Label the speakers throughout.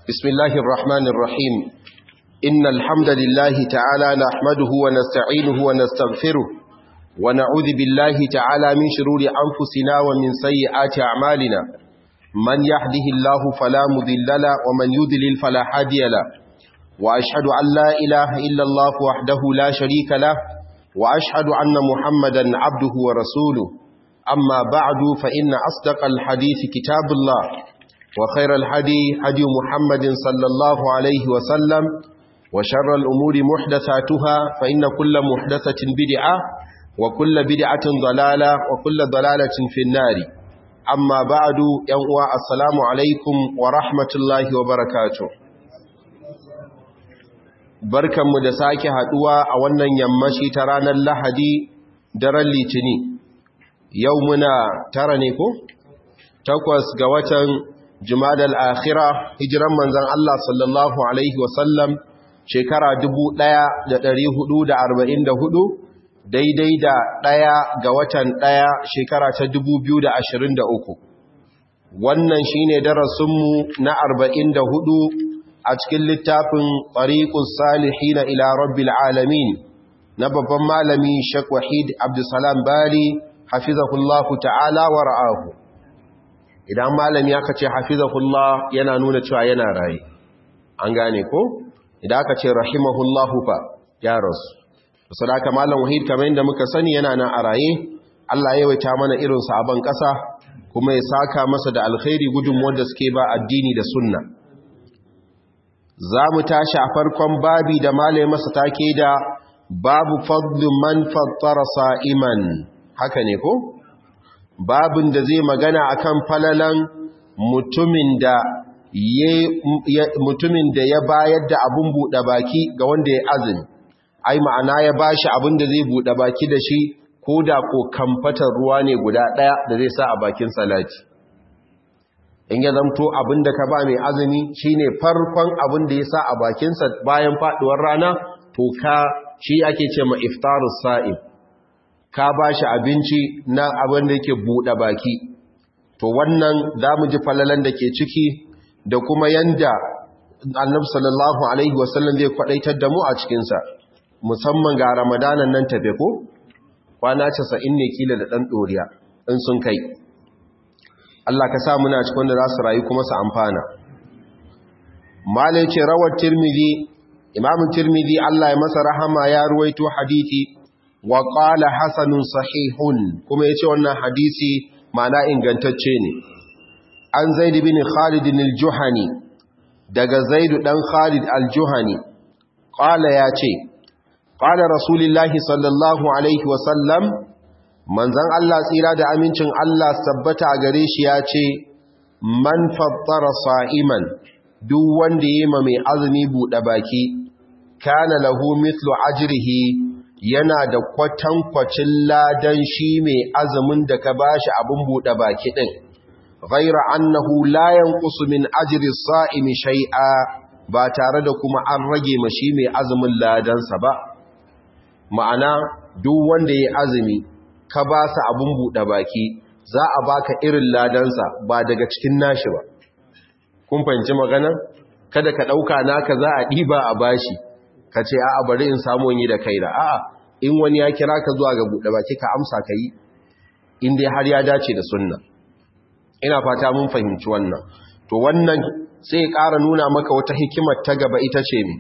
Speaker 1: بسم الله الرحمن الرحيم إن الحمد لله تعالى نحمده ونستعينه ونستغفره ونعوذ بالله تعالى من شرور أنفسنا ومن سيئات أعمالنا من يهده الله فلا مذل له ومن يذلل فلا هادي له وأشهد أن لا إله إلا الله وحده لا شريك له وأشهد أن محمدا عبده ورسوله أما بعد فإن أصدق الحديث كتاب الله وخير الحدي هدي محمد صلى الله عليه وسلم وشر الأمور محدثاتها فإن كل محدثة بدعة وكل بدعة ضلالة وكل ضلالة في النار أما بعد ينوى السلام عليكم ورحمة الله وبركاته barkanmu da sake haduwa a wannan yammaci ta ranar lahadi daren litini yau muna tara ne ko? takwas ga watan jumadal akhira hijiran manzan Allah sallallahu Alaihi wasallam shekara 1444 daidai da ɗaya ga watan ɗaya shekara ta 2023 wannan shine darasinmu na 44 a cikin littafin tariqus salihina ila rabbil alamin na babban malami Sheikh Wahid Abdulsalam Bali hafizahullahu ta'ala wa ra'ahu idan malami aka ce hafizahullah yana nuna cewa yana raye an gane ko idan aka ce rahimahullahu fa ya rasu sadaka malam wahid kamar yadda muka sani yana nan a raye Allah ya yawaita mana irin sabon ƙasa kuma ya saka masa da alkhairi gudunmuwar da suke ba addini da sunna za mu tashi a farkon babi da malai masa take da babu fadlu man fattara sa'iman haka ne ko babin da zai magana akan falalan mutumin da ya mutumin da ya bayar da abun buɗe baki ga wanda ya azumi ai ma'ana ya bashi abin da zai buɗe baki da shi ko da ko kamfatar ruwa ne guda ɗaya da zai sa a bakin salati in ya zamto abin da ka ba mai azumi shine farkon abin da ya sa a bakinsa bayan faɗuwar rana to ka shi ake ce ma iftarus sa'im ka ba shi abinci na abin da yake buɗe baki to wannan za mu ji falalan da ke ciki da kuma yanda annabi sallallahu alaihi wasallam zai kwadaitar da mu a cikinsa musamman ga ramadanan nan tafe ko kwana casa'in ne kila da ɗan ɗoriya in sun kai Allah ka sa muna cikin wanda za su rayu kuma su amfana malai ce rawar tirmidhi imamun tirmidhi Allah ya masa rahama ya ruwaito hadithi wa qala hasanun sahihun kuma yace wannan hadisi ma'ana ingantacce ne an zaid bin khalid al-juhani daga zaid dan khalid al-juhani qala yace qala rasulullahi sallallahu alaihi wa sallam manzon Allah tsira da amincin Allah sabbata gare shi yace man fattara sa'iman duk wanda yayi ma mai azumi bude baki kana lahu mithlu ajrihi yana da kwatankwacin ladan shi mai azumin da ka bashi abin buɗe baki ɗin ghaira annahu la yanqusu min ajri as-sa'imi shay'a ba tare da kuma an rage mashi mai azumin ladansa ba ma'ana duk wanda yayi azumi ka ba sa abin buɗe baki za a baka irin ladansa ba daga cikin nashi ba kun fahimci magana kada ka ɗauka naka za a ɗiba a bashi ka ce a'a bari in samu yi da kai da a'a in wani ya kira ka zuwa ga buɗe baki ka amsa ka yi in dai har ya dace da sunna ina fata mun fahimci wannan to wannan sai ya ƙara nuna maka wata hikimar ta gaba ita ce ne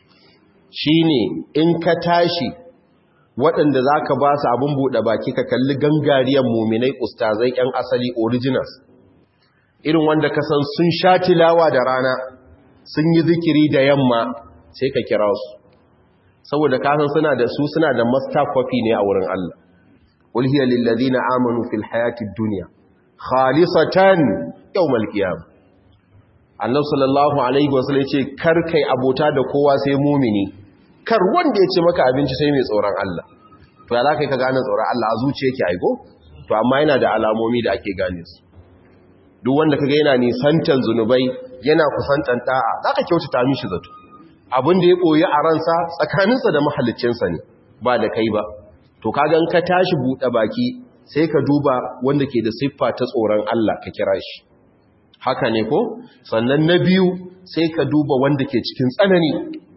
Speaker 1: shine in ka tashi waɗanda za ka ba su abin buɗe baki ka kalli gangariyar muminai ustazai 'yan asali originals irin wanda ka san sun sha tilawa da rana sun yi zikiri da yamma sai ka kira su saboda kasan suna da su suna da master copy ne a wurin Allah qul hiya lil ladina amanu fil hayatid dunya khalisatan yawmal qiyam annabi sallallahu alaihi wasallam yace kar kai abota da kowa sai mumini kar wanda yace maka abinci sai mai tsoron Allah to ya zaka ka gane tsoron Allah a zuciya yake aiko to amma yana da alamomi da ake gane su duk wanda kaga yana nisantan zunubai yana kusantan da'a zaka kyautata mishi zato abin da ya koyi a ransa tsakaninsa da mahallicinsa ne ba da kai ba to kagan ka tashi buɗe baki sai ka duba wanda ke da siffa ta tsoron Allah ka kira shi haka ne ko sannan na biyu sai ka duba wanda ke cikin tsanani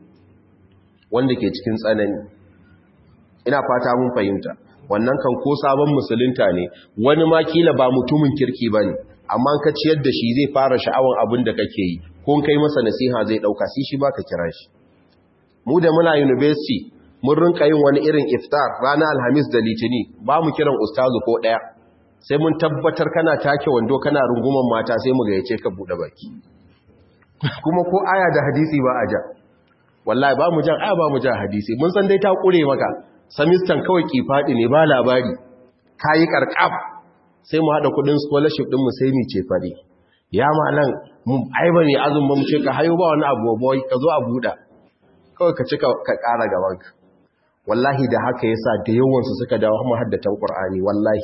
Speaker 1: wanda ke cikin tsanani ina fata mun fahimta wannan kan ko sabon musulunta ne wani ma kila ba mutumin kirki ba ne amma ka ciyar da shi zai fara sha'awan abin da kake yi ko kai masa nasiha zai ɗauka sai shi ba ka kira shi mu da muna university mun rinka yin wani irin iftar ranar alhamis da litini ba mu kiran ustazu ko ɗaya sai mun tabbatar kana take wando kana runguman mata sai mu gayyace ka buɗe baki kuma ko aya da hadisi ba a ja wallahi ba mu jan aya ba mu jan hadisi mun san dai ta kure maka samistan kawai kifaɗi ne ba labari kayi karkaf sai mu haɗa kudin scholarship ɗin mu sai mu ce fare ya malan mu aiba ne azun ba mu ce ka hayo ba wani abu boy ka zo a buɗa kawai ka cika ka ƙara gaban ka wallahi da haka yasa da yawan su suka dawo mu haddatan qur'ani wallahi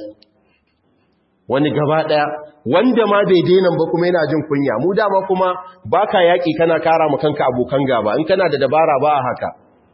Speaker 1: wani gaba daya wanda ma bai daina ba kuma yana jin kunya mu dama kuma baka yaki kana kara mu kanka abokan gaba in kana da dabara ba haka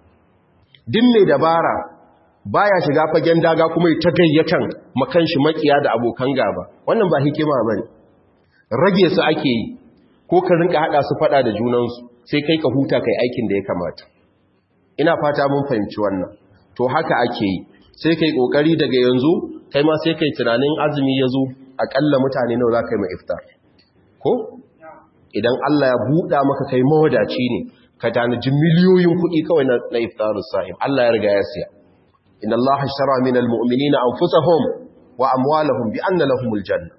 Speaker 1: din mai dabara baya shiga fagen daga kuma ta gayyatan makan shi makiya da abokan gaba wannan ba hikima bane rage su ake yi ko ka rinka hada su fada da junansu sai kai ka huta kai aikin da ya kamata ina fata mun fahimci wannan to haka ake yi sai kai kokari daga yanzu kai ma sai kai tunanin azumi yazo akalla mutane nawa zaka yi ma iftar ko idan Allah ya buɗa maka kai mawadaci ne ka tanaji miliyoyin kuɗi kawai na iftarus sa'im Allah ya riga ya siya inna Allah ashtara min almu'minina anfusahum wa amwalahum bi anna lahumul janna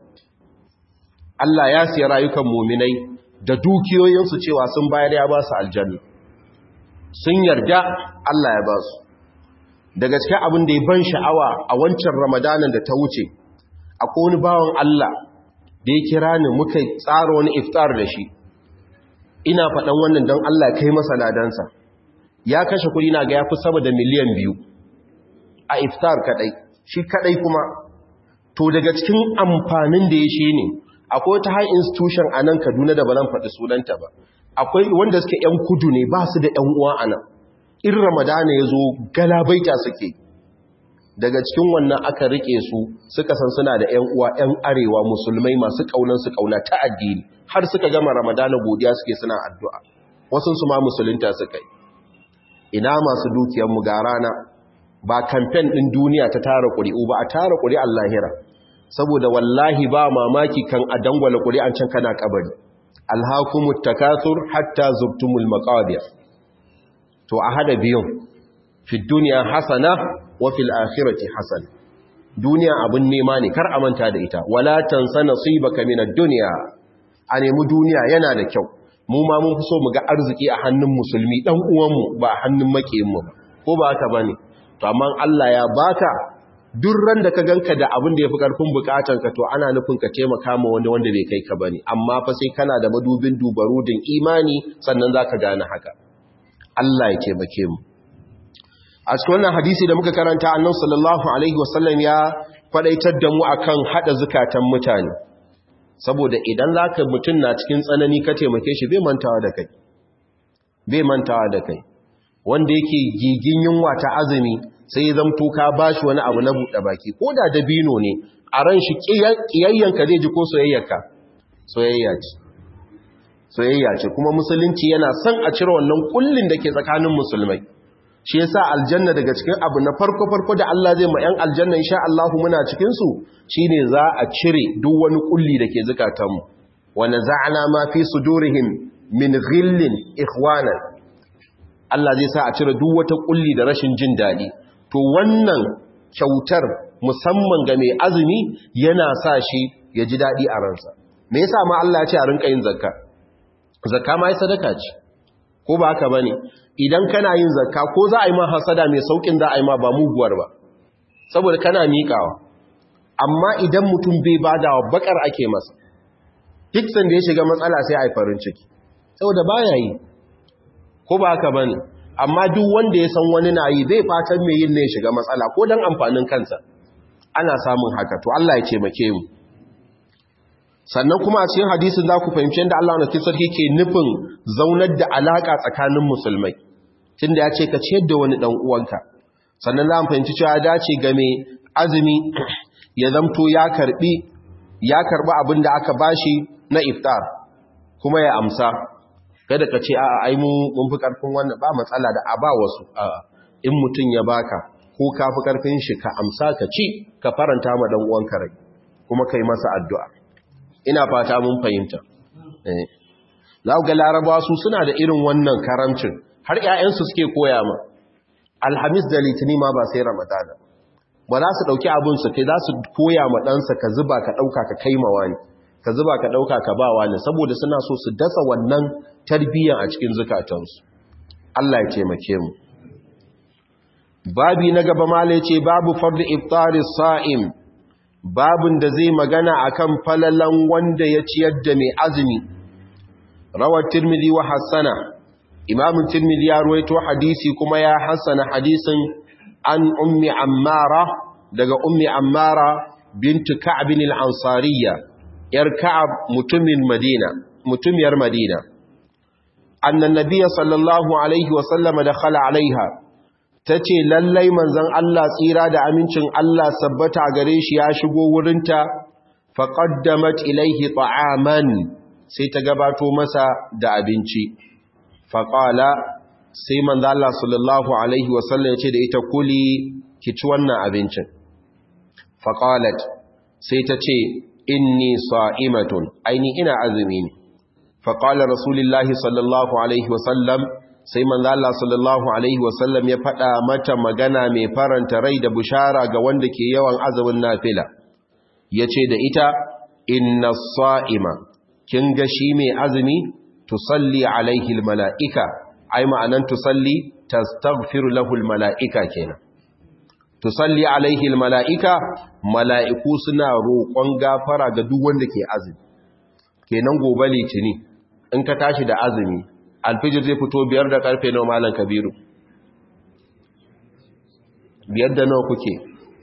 Speaker 1: Allah ya siya rayukan mu'minai da dukiyoyinsu cewa sun bayar ya ba su aljanna sun yarda Allah ya ba su daga cikin abin da ya ban sha'awa a wancan ramadanan da ta wuce akwai wani bawan Allah da ya kira ni muka tsara wani iftar da shi ina faɗan wannan don Allah kai masa ladansa ya kashe kuɗi na ga ya fi sama da miliyan biyu a iftar kaɗai shi kaɗai kuma to daga cikin amfanin da ya shi ne akwai wata high institution a nan kaduna da ba nan faɗi sunanta ba akwai wanda suke 'yan kudu ne ba su da 'yan uwa a nan in ramadana ya zo galabaita suke daga cikin wannan aka rike su suka san suna da 'yan uwa 'yan arewa musulmai masu kaunan su kauna ta addini har suka gama ramadana godiya suke suna addu'a wasu su ma musulunta suka yi ina masu dukiyar mu ga rana ba kamfen din duniya ta tara ƙuri'u ba a tara ƙuri'an lahira saboda wallahi ba mamaki kan a dangwala ƙuri'an can kana kabari alhakumut takathur hatta zurtumul maqabir to a hada biyun fi duniya hasana wa fil akhirati hasana duniya abun nema ne kar a manta da ita wala tansa nasibaka minad dunya a nemi duniya yana da kyau mu ma mun fi so mu ga arziki a hannun musulmi dan uwanmu ba a hannun makiyinmu ba ko ba haka bane to amma Allah ya baka duk ran da ka ganka da abin da yafi karfin bukatanka to ana nufin ka taimaka ma wanda wanda bai kai ka bane amma fa sai kana da madubin dubarudin imani sannan zaka gane haka Allah ya taimake mu a cikin wannan hadisi da muka karanta annabi sallallahu alaihi wasallam ya kwadaitar da mu akan hada zukatan mutane saboda idan zaka mutun na cikin tsanani ka taimake shi bai mantawa da kai bai mantawa da kai wanda yake gigin yunwa ta azumi sai zamto ka bashi wani abu na buɗe baki ko da dabino ne a ran shi kiyayyanka zai ji ko soyayyarka soyayya ce soyayya ce kuma musulunci yana son a cire wannan kullin da ke tsakanin musulmai shi yasa aljanna daga cikin abu na farko farko da Allah zai ma yan aljanna insha Allah muna cikin su shine za a cire duk wani kulli da ke zakatanmu wa naza'na ma fi sudurihim min ghillin ikhwana Allah zai sa a cire duk wata kulli da rashin jin dadi to wannan kyautar musamman ga mai azumi yana sa shi ya ji dadi a ransa me yasa ma Allah ya ce a rinka yin zakka zakka ma ai sadaka ce ko ba haka bane idan kana yin zakka ko za a yi ma hasada mai saukin za a yi ma ba muguwar ba saboda kana miƙawa amma idan mutum bai badawa bakar ake masa duk sanda ya shiga matsala sai a yi farin ciki saboda baya yi ko ba haka bane amma duk wanda ya san wani na yi zai fatan mai yin ne ya shiga matsala ko dan amfanin kansa ana samun haka to Allah ya ce make mu sannan kuma a cikin hadisin za ku fahimci yadda Allah na sarki ke nufin zaunar da alaƙa tsakanin musulmai tunda ya ce ka ciyar da wani ɗan uwanka sannan za mu fahimci cewa ya dace ga mai azumi ya zamto ya karɓi ya karɓi abin da aka bashi na iftar kuma ya amsa kada ka ce a ai mun fi karfin wannan ba matsala da a ba wasu in mutum ya baka ko ka fi karfin shi ka amsa ka ci ka faranta ma dan uwanka rai kuma kai masa addu'a ina fata mun fahimta eh za ga larabawa su suna da irin wannan karamcin har ƴaƴansu suke koya ma alhamis da litini ma ba sai ramadana ba za su ɗauki abin su kai za su koya ma ɗansa ka zuba ka ɗauka ka kai mawa ne ka zuba ka ɗauka ka ba wani saboda suna so su dasa wannan tarbiyyar a cikin zukatansu Allah ya taimake mu babi na gaba mala ce babu fardu iftari sa'im babin da zai magana akan falalan wanda ya ciyar da mai azumi rawar tirmidhi wa hassana imamun tirmidhi ya ruwaito hadisi kuma ya hassana hadisin an ummi ammara daga ummi ammara bintu ka'bin al-ansariyya yar ka'ab mutumin madina mutumiyar madina annan nabiyya sallallahu alaihi wa sallama dakhala alaiha tace lallai manzon Allah tsira da amincin Allah sabbata gare shi ya shigo wurinta faqaddamat ilaihi ta'aman sai ta gabato masa da abinci faqala sai manzo Allah sallallahu alaihi wasallam ya ce da ita kuli ki ci wannan abincin faqalat sai ta ce inni sa'imatun aini ina azumi ne faqala rasulullahi sallallahu alaihi wasallam sai manzo Allah sallallahu alaihi wasallam ya faɗa mata magana mai faranta rai da bushara ga wanda ke yawan azumin nafila yace da ita inna sa'ima kin ga shi mai azumi tusalli alaihi almala'ika ai ma'anan tusalli tastaghfiru lahu almala'ika kenan tusalli alaihi almala'ika mala'iku suna roƙon gafara ga duk wanda ke azumi kenan gobe litini in ka tashi da azumi alfijir zai fito biyar da karfe nawa malam kabiru biyar da nawa kuke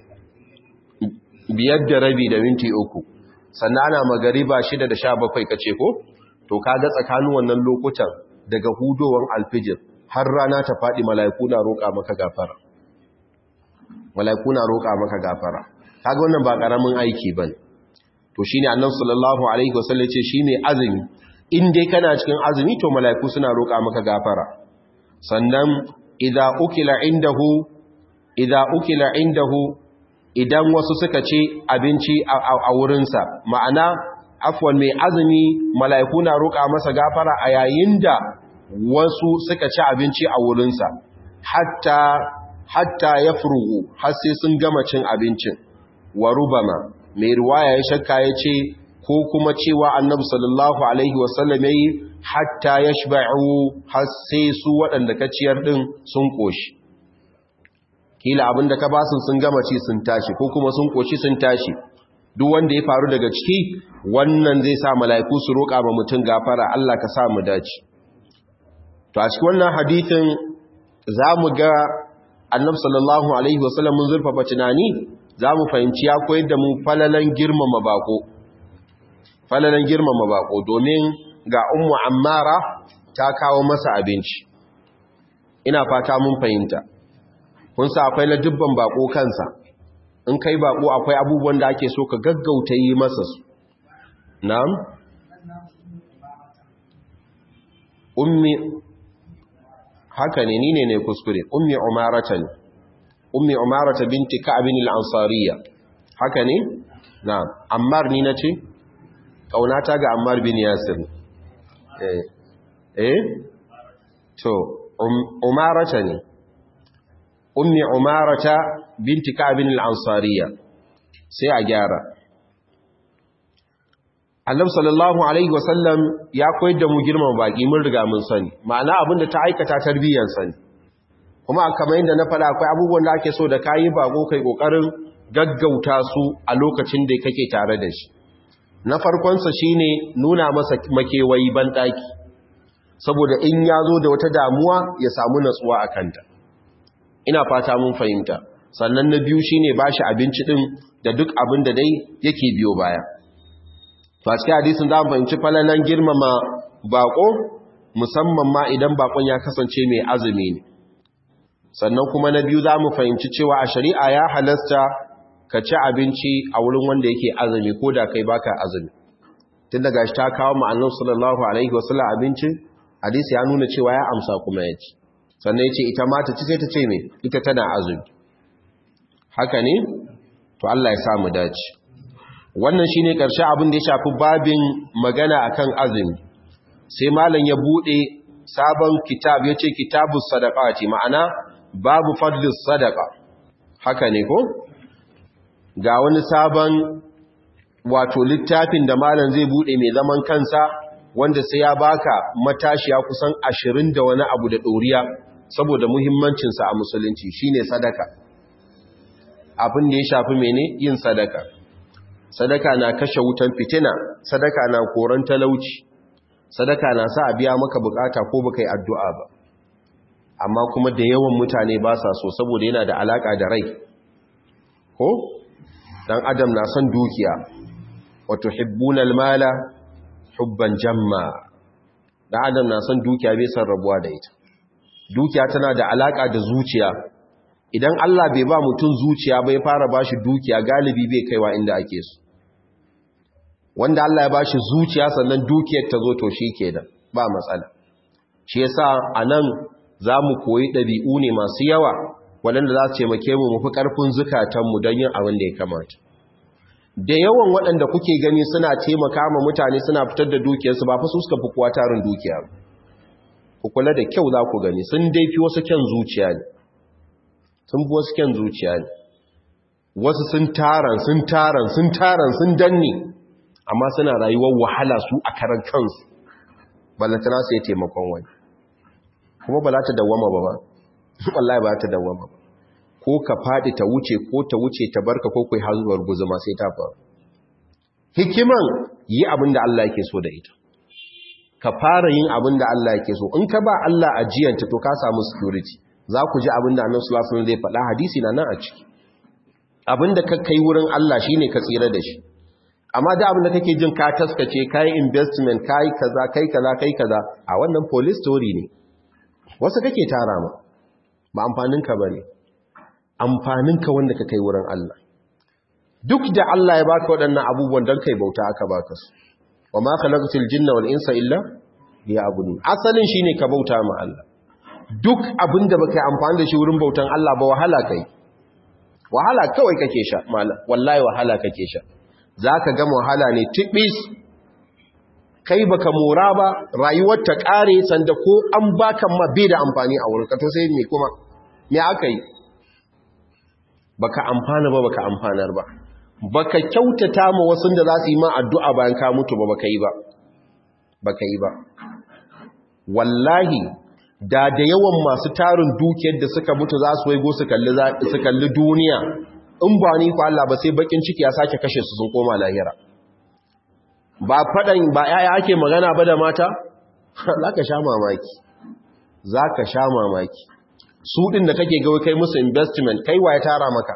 Speaker 1: biyar da rabi da minti uku sannan ana magariba shida da sha bakwai kace ko to kaga tsakanin wannan lokutan daga hudowar alfijir har rana ta faɗi mala'iku na roƙa maka gafara mala'iku na roƙa maka gafara kaga wannan ba ƙaramin aiki bane to shine annabi sallallahu alaihi wasallam ce shi mai azumi in dai kana cikin azumi to mala'iku suna roƙa maka gafara sannan idza ukila indahu idza ukila indahu idan wasu suka ce abinci a wurinsa ma'ana afwan mai azumi mala'iku na roƙa masa gafara a yayin da wasu suka ci abinci a wurinsa hatta hatta ya furugu har sai sun gama cin abincin wa rubama mai ruwaya ya shakka ya ce ko kuma cewa annabi sallallahu alaihi wasallam yayi hatta yashba'u har sai su waɗanda ka ciyar din sun koshi kila abinda ka basu sun gama ci sun tashi ko kuma sun koshi sun tashi duk wanda ya faru daga ciki wannan zai sa mala'iku su roƙa ma mutum gafara Allah ka sa mu dace to a cikin wannan hadithin zamu ga annabi sallallahu alaihi wasallam mun zurfafa tunani zamu fahimci ya koyar da mu falalan girmama bako falalan girmama bako domin ga ummu ammara ta kawo masa abinci ina fata mun fahimta kun sa akwai na dubban bako kansa in kai bako akwai abubuwan da ake so ka gaggauta yi masa su na'am ummi haka ne ni ne ne kuskure ummi umarata ne ummi umarata binti ka'abin al-ansariya haka ne na'am ammar ni nace kaunata ga ammar bin yasir eh eh to umarata ne ummi umarata binti ka'abin al-ansariya sai a gyara Allah sallallahu alaihi wasallam ya koyar da mu girman baki mun riga mun sani ma'ana abinda ta aikata tarbiyyar sani kuma kamar yadda na faɗa akwai abubuwan da ake so da kayi bako kai kokarin gaggauta su a lokacin da kake tare da shi na farkon sa shine nuna masa makewayi ban daki saboda in ya zo da wata damuwa ya samu natsuwa a kanta ina fata mun fahimta sannan na biyu shine bashi abinci din da duk abin da dai yake biyo baya cikin hadisin za mu fahimci falalan girmama bako musamman ma idan bakon ya kasance mai azumi ne sannan kuma na biyu za mu fahimci cewa a shari'a ya halasta ka ci abinci a wurin wanda yake azumi ko da kai baka azumi tun daga shi ta kawo ma'annan sallallahu alaihi wasallam abinci hadisi ya nuna cewa ya amsa kuma ya ci sannan ya ce ita ma ta ci sai ta ce me ita tana azumi haka ne to Allah ya samu dace wannan shine karshe abin da ya shafi babin magana akan azumi sai malam ya bude sabon kitab yace kitabus sadaqati ma'ana babu fadlis sadaqa haka ne ko ga wani sabon wato littafin da malam zai bude mai zaman kansa wanda sai ya baka matashiya kusan 20 da wani abu da doriya saboda muhimmancinsa a musulunci shine sadaka abin da ya shafi mene yin sadaka sadaka na kashe wutan fitina sadaka na koran talauci sadaka na sa a biya maka bukata ko baka yi addu'a ba amma kuma da yawan mutane ba sa so saboda yana da alaka da rai ko dan adam na son dukiya wato hibbunal mala hubban jamma dan adam na son dukiya bai san rabuwa da ita dukiya tana da alaka da zuciya idan Allah bai ba mutum zuciya bai fara bashi dukiya galibi bai kaiwa inda ake so wanda Allah ya bashi zuciya sannan dukiyar ta zo to shi kenan ba matsala shi yasa anan zamu koyi dabi'u ne masu yawa waɗanda za su taimake mu mufi ƙarfin zukatanmu don yin abin da ya kamata da yawan waɗanda kuke gani suna taimaka ma mutane suna fitar da dukiyarsu ba fa su suka fi kuwa tarin dukiya ku kula da kyau za ku gani sun dai fi wasu kyan zuciya ne sun fi wasu kyan zuciya ne wasu sun taran sun taran sun taran sun danne amma suna rayuwar wahala su a karan kansu ballantana su ya taimakon wani kuma ba za ta dawwama ba ba wallahi ba ta dawwama ba ko ka faɗi ta wuce ko ta wuce ta barka ko kai hazuwar guzuma sai ta faru hikiman yi abin da Allah yake so da ita ka fara yin abin da Allah yake so in ka ba Allah ajiyanta to ka samu security za ku ji abin da annabi sallallahu alaihi wasallam zai faɗa hadisi na nan a ciki abin da ka kai wurin Allah shine ka tsira da shi amma da abin da kake jin ka taskace kai investment kai kaza kai kaza kai kaza a wannan police story ne wasu kake tara ma ba amfanin ka bane amfanin ka wanda ka kai wurin Allah duk da Allah ya baka waɗannan abubuwan don kai bauta aka baka su wa ma khalaqatul jinna wal insa illa liya'budun asalin shine ka bauta ma Allah duk abinda baka yi amfani da shi wurin bautan Allah ba wahala kai wahala kawai kake sha mallam wallahi wahala kake sha zaka ga wahala ne tibis kai baka mora ba rayuwar ta kare sanda ko an baka ma bai da amfani a wurin ka to sai me kuma me aka yi baka amfana ba baka amfanar ba baka kyautata ma wasu da za su yi ma addu'a bayan ka mutu ba baka yi ba baka yi ba wallahi da da yawan masu tarin dukiyar da suka mutu za su waigo su kalli su kalli duniya in ba ni ko Allah ba sai bakin ciki ya sake kashe su sun koma lahira ba fadan ba yaya ake magana ba da mata zaka sha mamaki zaka sha mamaki su ɗin da kake gawa kai musu investment kai wa ya tara maka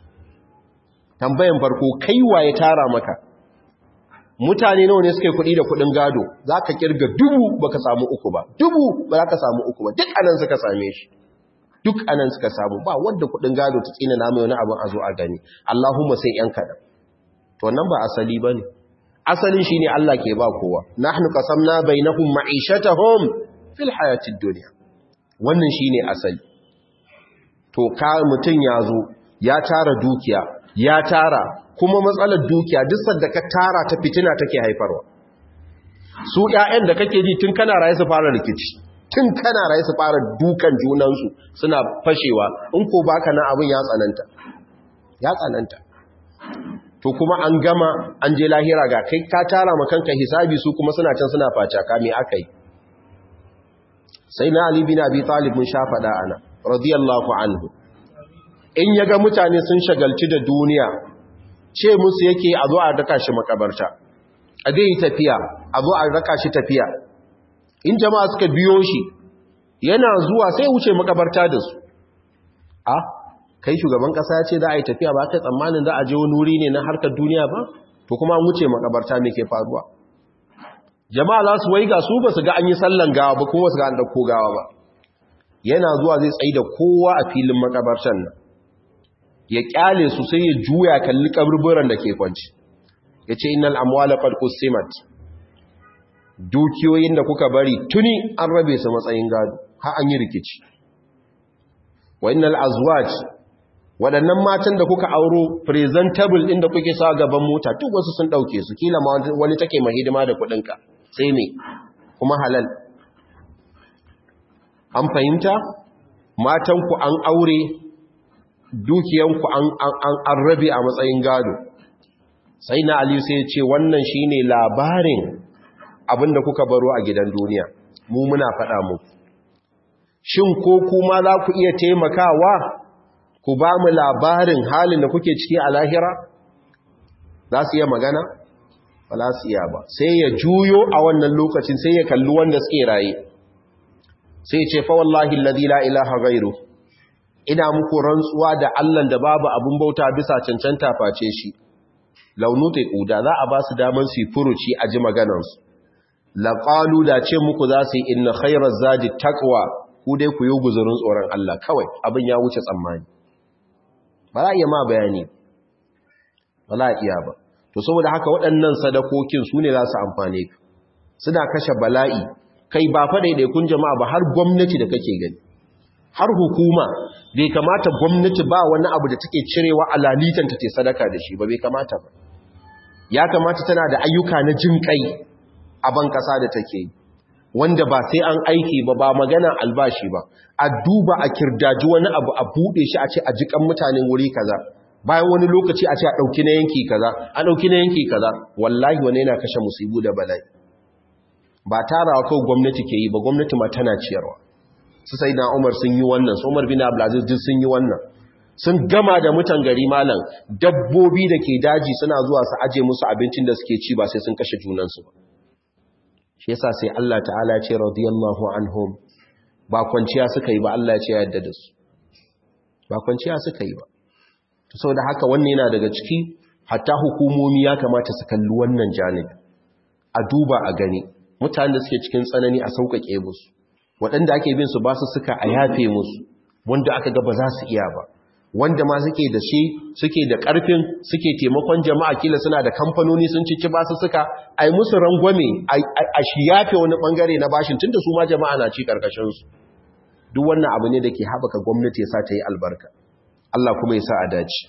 Speaker 1: tambayan farko kai wa ya tara maka mutane nawa ne suke kuɗi da kuɗin gado za ka kirga dubu ba ka samu uku ba dubu ba za ka samu uku ba duk anan suka same shi duk anan suka samu ba wadda kuɗin gado ta tsina na mai wani abin a zo a gani allahumma sai yan kaɗan to nan ba asali ba ne asalin shi ne allah ke ba kowa nahnu qasamna bainahum ma'ishatahum fil hayatid dunya wannan shine asali to ka mutum ya zo ya tara dukiya ya tara kuma matsalar dukiya duk sanda ka tara ta fitina take haifarwa su ƴaƴan da kake ji tun kana raye su fara rikici tun kana raye su fara dukan junansu suna fashewa in ko baka nan abin ya tsananta ya tsananta to kuma an gama an je lahira ga kai ka tara ma kanka hisabi su kuma suna can suna facaka me akai sai na Ali bin Abi Talib mun sha faɗa ana radiyallahu anhu in yaga mutane sun shagalci da duniya ce musu yake a zo a raka shi makabarta a dai tafiya a zo a raka shi tafiya in jama'a suka biyo shi yana zuwa sai wuce makabarta da su a kai shugaban kasa ya ce za a yi tafiya ba kai tsammanin za a je wani wuri ne na harkar duniya ba to kuma an wuce makabarta me ke faruwa jama'a za su waiga su ba su ga an yi sallan gawa ba kuma su ga an ɗauko gawa ba yana zuwa zai tsaye da kowa a filin makabartan nan ya kyale su sai ya juya kalli kaburburan da ke kwanci ya ce innal amwala qad qusimat dukiyoyin da kuka bari tuni an rabe su matsayin gado har an yi rikici wa innal azwaj waɗannan matan da kuka auro presentable ɗin da kuke sa gaban mota duk wasu sun ɗauke su kila ma wani take mai hidima da kuɗinka sai me kuma halal an fahimta matanku an aure dukiyanku an rabe a matsayin gado sai na aliyu sai ce wannan shine labarin abinda kuka baro a gidan duniya mu muna faɗa muku shin ko kuma za ku iya taimakawa ku ba mu labarin halin da kuke ciki a lahira za su iya magana ba za su iya ba sai ya juyo a wannan lokacin sai ya kalli wanda suke raye sai ce fa wallahi alladhi la ilaha ghairu ina muku rantsuwa da Allah da babu abun bauta bisa cancanta face shi launutai kuda za a ba su daman su furuci a ji maganansu laqalu da ce muku za su yi inna khairaz zadi taqwa ku dai ku yi guzurin tsoron Allah kawai abin ya wuce tsammani ba za a iya ma bayani ba za a iya ba to saboda haka waɗannan sadakokin su ne za su amfane ka suna kashe bala'i kai ba fa kun jama'a ba har gwamnati da kake gani har hukuma bai kamata gwamnati ba wani abu da take cirewa a lalitanta ta sadaka da shi ba bai kamata ba ya kamata tana da ayyuka na jin kai a ban kasa da take yi wanda ba sai an aiki ba ba magana albashi ba a duba a kirdaji wani abu a bude shi a ce a jikan mutanen wuri kaza bayan wani lokaci a ce a dauki na yanki kaza a dauki na yanki kaza wallahi wani yana kashe musibu da bala'i ba tarawa kawai gwamnati ke yi ba gwamnati ma tana ciyarwa su sai na umar sun yi wannan su umar bin abdulaziz duk sun yi wannan sun gama da mutan gari malam dabbobi da ke daji suna zuwa su aje musu abincin da suke ci ba sai sun kashe junansu ba shi yasa sai Allah ta'ala ya ce radiyallahu anhum ba kwanciya suka yi ba Allah ya ce ya yadda da su ba kwanciya suka yi ba to saboda haka wannan yana daga ciki hatta hukumomi ya kamata su kalli wannan janibi a duba a gani mutanen da suke cikin tsanani a sauƙaƙe musu waɗanda ake bin su ba su suka a yafe musu wanda aka ga ba za su iya ba wanda ma suke da shi suke da ƙarfin suke taimakon jama'a kila suna da kamfanoni sun cici ba su suka a yi musu rangwame a shi yafe wani ɓangare na bashin tun da su ma jama'a na ci ƙarƙashinsu duk wannan abu ne da ke haɓaka gwamnati ya sa ta yi albarka Allah kuma ya sa a dace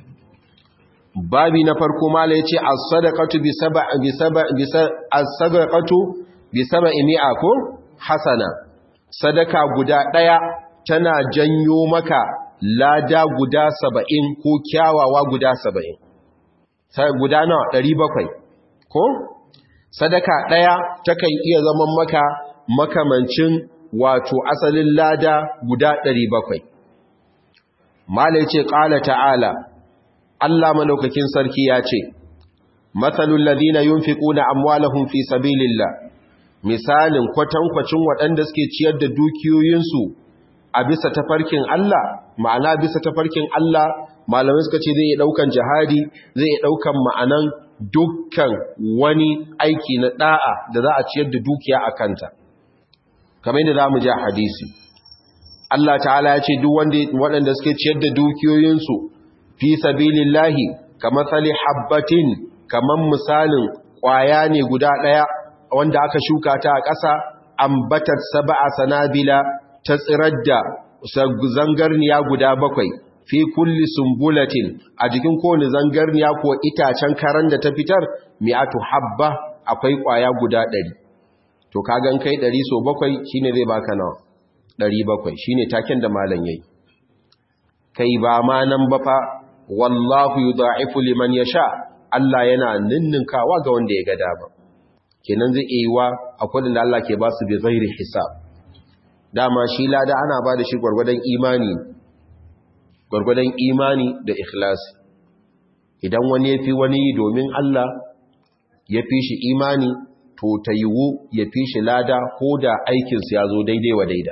Speaker 1: babi na farko mala ya ce as-sadaqatu bi sab'a bi sab'a bi as-sadaqatu bi sab'i mi'a ko hasana sadaka guda ɗaya tana janyo maka lada guda saba'in ko kyawawa guda saba'in guda nawa ɗari bakwai ko sadaka ɗaya takan iya zaman maka makamancin wato asalin lada guda ɗari bakwai mala ce ƙala ta'ala Allah malaukakin sarki ya ce matsalul ladina yunfiquna amwalahum fi sabilillah misalin kwatankwacin waɗanda suke ciyar da dukiyoyinsu a bisa tafarkin Allah ma'ana bisa tafarkin Allah malamai suka ce zai iya ɗaukan jihadi zai iya ɗaukan ma'anan dukkan wani aiki na ɗa'a da za a ciyar da dukiya a kanta kamar yadda za mu ji a hadisi Allah ta'ala ya ce duk waɗanda suke ciyar da dukiyoyinsu fi sabilillahi kamar sali habbatin kamar misalin ƙwaya ne guda ɗaya wanda aka shuka ta a ƙasa ambatar saba'a sanabila ta tsirar da zangarniya guda bakwai fi kulli sumbulatin a jikin kowane zangarniya ko itacen karan da ta fitar mi'atu habba akwai ƙwaya guda ɗari to kagan kai ɗari so bakwai shine zai baka nawa ɗari bakwai shine taken da malam yayi kai ba ma nan ba fa wallahu yudha'ifu liman yasha Allah yana ninninkawa ga wanda ya ga dama kenan zai iya yiwa akwai da Allah ke ba su bi ghairi hisab dama shi lada ana ba da shi gwargwadon imani gwargwadon imani da ikhlasi idan wani ya fi wani domin Allah ya fi shi imani to ta yiwu ya fi shi lada ko da aikinsu ya zo daidai wa daida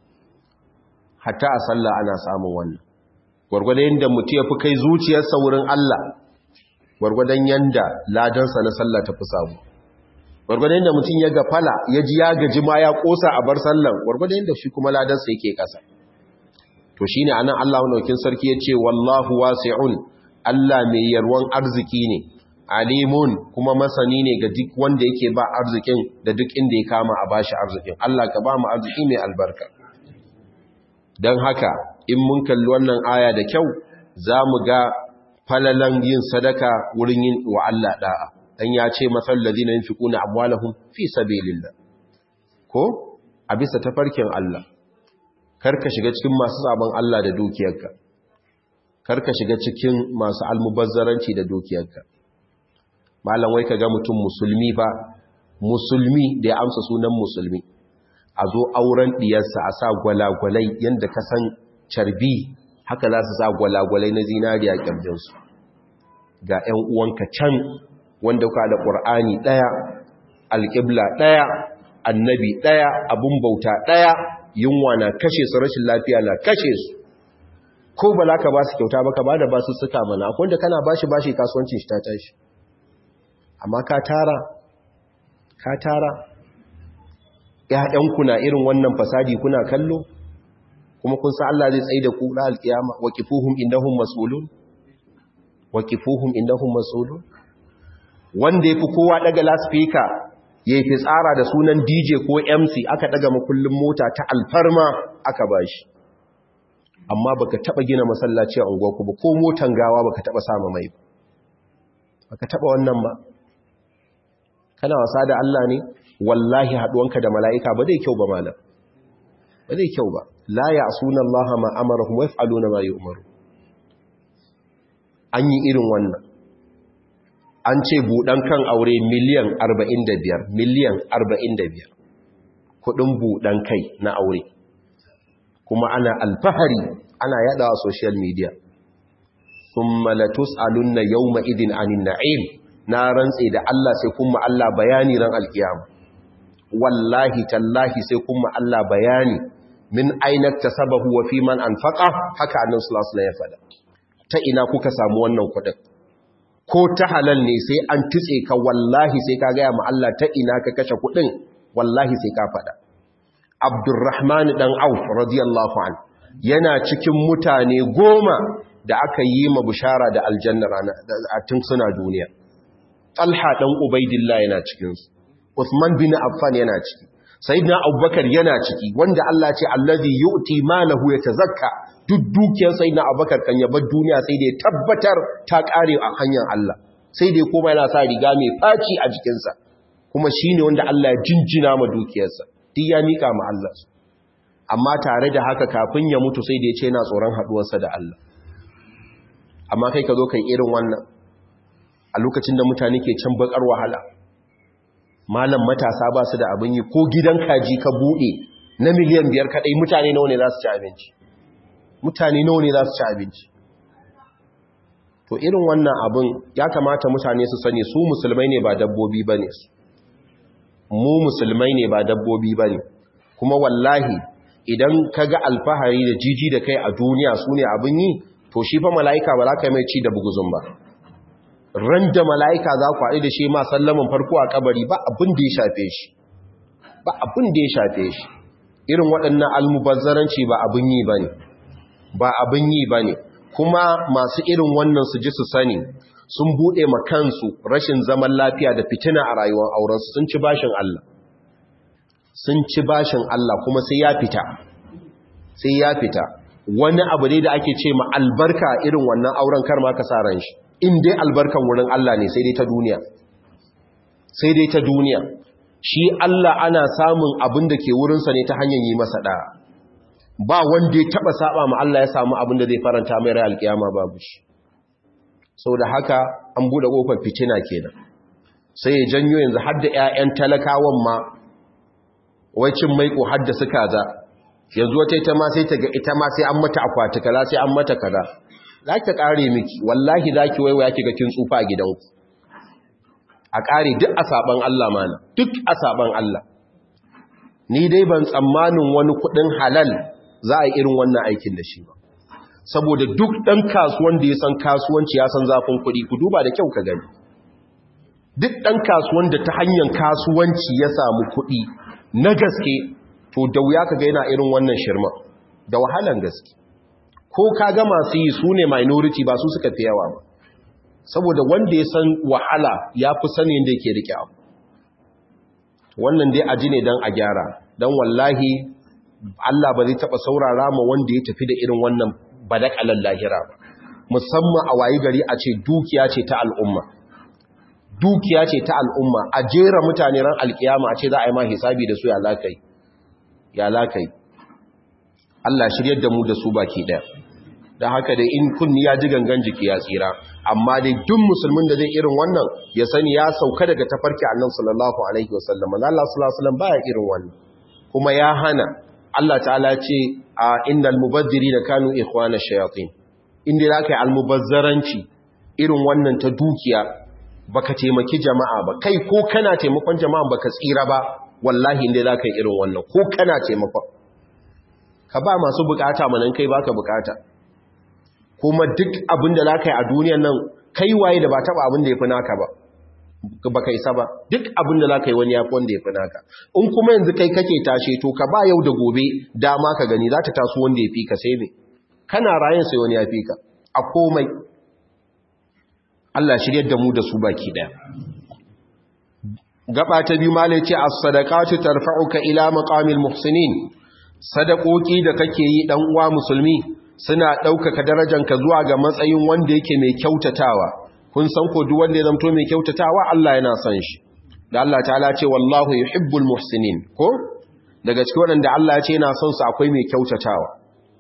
Speaker 1: hatta a sallah ana samun wannan gwargwadon yadda mutu ya fi kai zuciyarsa wurin Allah gwargwadon yadda ladansa na sallah ta fi samu gwargwadon da mutum ya gafala ya ji ya gaji ma ya kosa a bar sallan gwargwadon da shi kuma ladarsa yake kasa to shine anan Allah madaukin sarki ya ce wallahu wasi'un Allah mai yarwan arziki ne alimun kuma masani ne ga duk wanda yake ba arzikin da duk inda ya kama a bashi arzikin Allah ka ba mu arziki mai albarka don haka in mun kalli wannan aya da kyau za mu ga falalan yin sadaka wurin yin wa Allah da'a dan ya ce masal ladina yunfiquna amwalahum fi sabilillah ko a bisa tafarkin Allah karka shiga cikin masu sabon Allah da dukiyarka karka shiga cikin masu almubazzaranci da dukiyarka malam wai kaga mutum musulmi ba musulmi da ya amsa sunan musulmi a zo auren diyarsa a sa gwalagwalai yanda ka san carbi haka za su sa gwalagwalai na zinariya kirjinsu ga 'yan uwanka can wanda ka da ƙur'ani ɗaya alƙibla ɗaya annabi ɗaya abun bauta ɗaya yunwa na kashe su rashin lafiya na kashe su ko ba ka ba su kyauta ba ka ba da ba su suka mana wanda kana bashi bashi kasuwancin shi ta tashi amma ka tara ka tara ƴaƴanku na irin wannan fasadi kuna kallo kuma kun sa Allah zai tsaye da ku da alkiyama waqifuhum innahum mas'ulun waqifuhum innahum mas'ulun wanda yafi kowa daga laspika yayi fitsara da sunan DJ ko MC aka daga makullin mota ta alfarma aka bashi amma baka taba gina masallaci a unguwarku ba ko motan gawa baka taba sama mai ba baka taba wannan ba kana wasa da Allah ne wallahi haduwanka da mala'ika ba zai kyau ba malam ba zai kyau ba la ya'suna Allah ma amarahum wa yaf'aluna ma yu'maru an yi irin wannan an ce buɗan kan aure miliyan 45 miliyan 45 kudin buɗan kai na aure kuma ana alfahari ana yada a social media thumma latus'alunna yawma idin anin na'im na rantse da Allah sai kuma Allah bayani ran alkiyama wallahi tallahi sai kuma Allah bayani min aina tasabahu wa fi man anfaqa haka annabi sallallahu alaihi wasallam ya faɗa ta ina kuka samu wannan kuɗin ko ta halal ne sai an tutse ka wallahi sai ka gaya ma Allah ta ina ka kashe kuɗin wallahi sai ka faɗa Abdurrahman dan Auf radiyallahu an yana cikin mutane goma da aka yi ma bishara da aljanna a tun suna duniya Talha dan Ubaidillah yana cikin su Uthman bin Affan yana ciki Sayyidina Abubakar yana ciki wanda Allah ce allazi yu'ti malahu yatazakka duk dukiyar Sayyidina Abubakar kan yabar duniya sai da ya tabbatar ta kare a hanyar Allah sai da kuma yana sa riga mai faci a jikinsa kuma shine wanda Allah ya jinjina ma dukiyarsa duk ya mika ma Allah amma tare da haka kafin ya mutu sai da ya ce yana tsoron haduwarsa da Allah amma kai ka zo kai irin wannan a lokacin da mutane ke can bakar wahala malam matasa ba su da abin yi ko gidan kaji ka bude na miliyan biyar kadai mutane nawa ne za su ci abinci mutane nawa ne za su ci abinci to irin wannan abin ya kamata mutane su sani su musulmai ne ba dabbobi ba ne mu musulmai ne ba dabbobi ba ne kuma wallahi idan ka ga alfahari da jiji da kai a duniya su ne abin yi to shi fa mala'ika ba za ka mai ci da buguzun ba ran da mala'ika za ku haɗu da shi ma sallaman farko a kabari ba abin da ya shafe shi ba abin da ya shafe shi irin waɗannan almubazzaranci ba abin yi ba ne ba abin yi ba ne kuma masu irin wannan su ji su sani sun buɗe ma kansu rashin zaman lafiya da fitina a rayuwar aurensu sun ci bashin Allah sun ci bashin Allah kuma sai ya fita sai ya fita wani abu ne da ake ce ma albarka irin wannan auren kar ma ka sa ran shi in dai albarkan wurin Allah ne sai dai ta duniya sai dai ta duniya shi Allah ana samun abin da ke wurinsa ne ta hanyar yi masa ɗaya ba wanda ya taɓa saba ma Allah ya samu abin da zai faranta mai rai alkiyama babu shi sau da haka an buɗe ƙofar fitina kenan sai ya janyo yanzu har da 'ya'yan talakawan ma wai cin maiko har da suka za yanzu wata ita ma sai ta ga ita ma sai an mata akwati kaza sai an mata kaza za ki ƙare miki wallahi za ki waiwaya ki ga kin tsufa a gidanku a ƙare duk a saɓan Allah mana duk a saɓan Allah ni dai ban tsammanin wani kuɗin halal za a yi irin wannan aikin da shi ba saboda duk ɗan kasuwan da ya san kasuwanci ya san zafin kuɗi ku duba da kyau ka gani duk ɗan kasuwan da ta hanyar kasuwanci ya samu kuɗi na gaske to da wuya ka ga yana irin wannan shirma da wahalan gaske ko ka ga masu yi su ne minority ba su suka fi yawa ba saboda wanda ya san wahala ya fi sani yadda yake rike abu wannan dai aji ne don a gyara don wallahi Allah ba zai taɓa saurara ma wanda ya tafi da irin wannan badakalan lahira ba musamman a wayi gari a ce dukiya ce ta al'umma dukiya ce ta al'umma a jera mutane ran alkiyama a ce za a yi ma hisabi da su ya lakai ya lakai Allah shiryar da mu da su baki ɗaya da haka dai in kunni ya ji gangan jiki ya tsira amma dai duk musulmin da zai irin wannan ya sani ya sauka daga tafarki annabi sallallahu alaihi wasallam Allah sallallahu alaihi wasallam baya irin wannan kuma ya hana Allah ta'ala ce a innal mubaddirina kanu ikhwana shayatin inda zaka yi almubazzaranci irin wannan ta dukiya baka taimaki jama'a ba kai ko kana taimakon jama'a baka tsira ba wallahi inda zaka yi irin wannan ko kana taimakon ka ba masu bukata manan kai baka bukata kuma duk abin da za ka yi a duniyan nan kai waye da ba taba abin da ya fi naka ba ba ka isa ba duk abin da za ka yi wani ya fi wanda ya fi naka in kuma yanzu kai kake tashe to ka ba yau da gobe dama ka gani za ta taso wanda ya fi ka sai me kana rayan sai wani ya fi ka a komai Allah shiryar da mu da su baki daya gaba ta biyu malai ce as-sadaqatu tarfa'uka ila maqamil muhsinin sadakoki da kake yi dan uwa musulmi suna ɗaukaka darajanka zuwa ga matsayin wanda yake mai kyautatawa kun san ko duk wanda ya zamto mai kyautatawa Allah yana son shi da Allah ta'ala ce wallahu yuhibbul muhsinin ko daga cikin waɗanda Allah ya ce yana son su akwai mai kyautatawa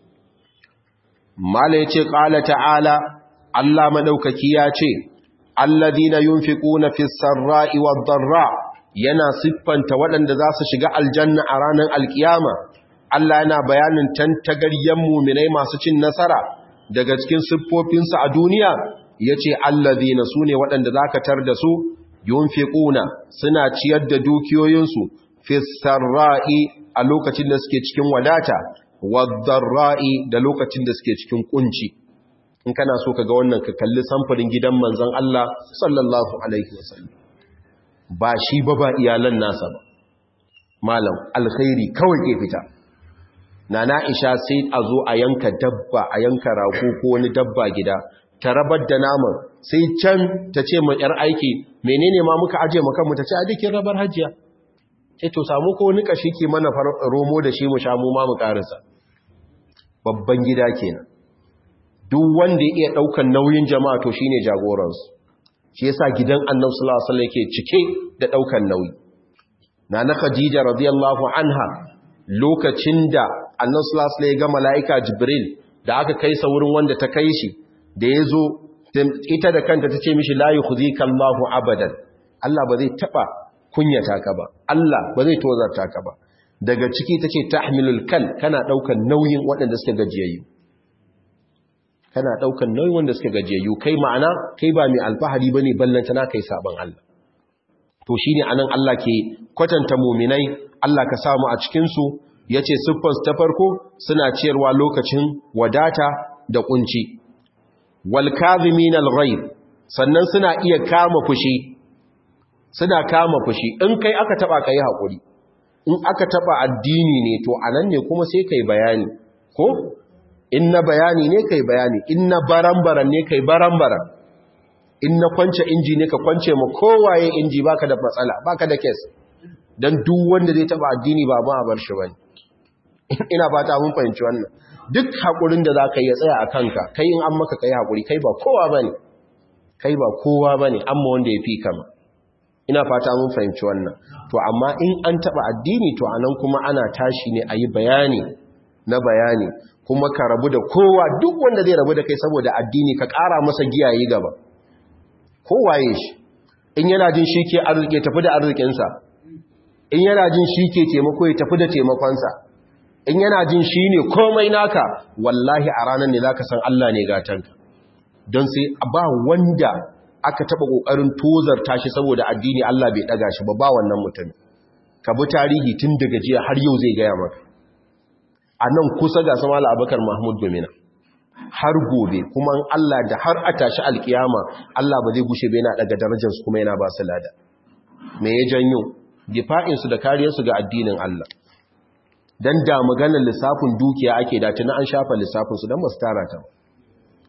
Speaker 1: mala yace qala ta'ala Allah madaukaki ya ce alladhina yunfiquna fis sarra'i wad darra yana siffanta waɗanda za su shiga aljanna a ranar alkiyama Allah yana bayanin tantagaryen muminai masu cin nasara daga cikin siffofinsu a duniya ya ce allazina su ne waɗanda za ka tar da su yunfiquna suna ciyar da dukiyoyinsu fisarra'i a lokacin da suke cikin wadata wadarra'i da lokacin da suke cikin kunci in kana so ka ga wannan ka kalli samfurin gidan manzon Allah sallallahu alaihi wasallam ba shi ba ba iyalan nasa ba malam alkhairi kawai ke fita na na'isha sai a zo a yanka dabba a yanka rago ko wani dabba gida ta rabar da naman sai can ta ce ma yar aiki menene ma muka aje maka mu ta ce a dikin rabar hajiya ce to samu ko wani kashi ke mana romo da shi mu sha mu ma mu karasa babban gida kenan duk wanda ya iya daukan nauyin jama'a to shine jagoransu shi yasa gidan annabi sallallahu alaihi wasallam yake cike da daukan nauyi na na khadija radiyallahu anha lokacin da annan sulasula ya ga mala'ika jibril da aka kai sa wurin wanda ta kai shi da ya zo ita da kanta ta ce mishi layi ku zika Allahu abadan Allah ba zai taɓa kunyata ka ba Allah ba zai tozarta ka ba daga ciki ta ce ta hamilul kal kana ɗaukan nauyin waɗanda suka gajiyayyu kana ɗaukan nauyin wanda suka gajiyayyu kai ma'ana kai ba mai alfahari ba ne ballanta na kai sabon Allah to shi ne anan Allah ke kwatanta muminai Allah ka samu a cikinsu ya ce siffarsu ta farko suna ciyarwa lokacin wadata da kunci walkazimin al-ghaib sannan suna iya kama fushi suna kama fushi in kai aka taba kai hakuri in aka taba addini ne to anan ne kuma sai kai bayani ko in na bayani ne kai bayani in na barambaran ne kai barambaran in na kwance inji ne ka kwance ma kowaye inji baka da matsala baka da kes dan duk wanda zai taba addini ba ma a bar shi bane ina fata mun fahimci wannan duk hakurin da zaka yi tsaya a kanka kai in an maka kai hakuri kai ba kowa bane kai ba kowa bane amma wanda ya fi kama ina fata mun fahimci wannan to amma in an taba addini to anan kuma ana tashi ne ayi bayani na bayani kuma ka rabu da kowa duk wanda zai rabu da kai saboda addini ka ƙara masa giyaye gaba kowaye shi in yana jin shi ke arziki tafi da arzikinsa in yana jin shi ke taimako ya tafi da taimakonsa in yana jin shi ne komai naka wallahi a ranar ne za ka san Allah ne gatanka don sai ba wanda aka taɓa ƙoƙarin tozarta shi saboda addini Allah bai ɗaga shi ba ba wannan mutum ka bi tarihi tun daga jiya har yau zai gaya maka a nan kusa ga sama abubakar mahmud gomina har gobe kuma Allah da har a tashi alkiyama Allah ba zai gushe bai na daga darajarsu kuma yana ba su lada me ya janyo difa'insu da kariyarsu ga addinin Allah dan da maganar lissafin dukiya ake da tuna an shafa lissafinsu don ba su tara ta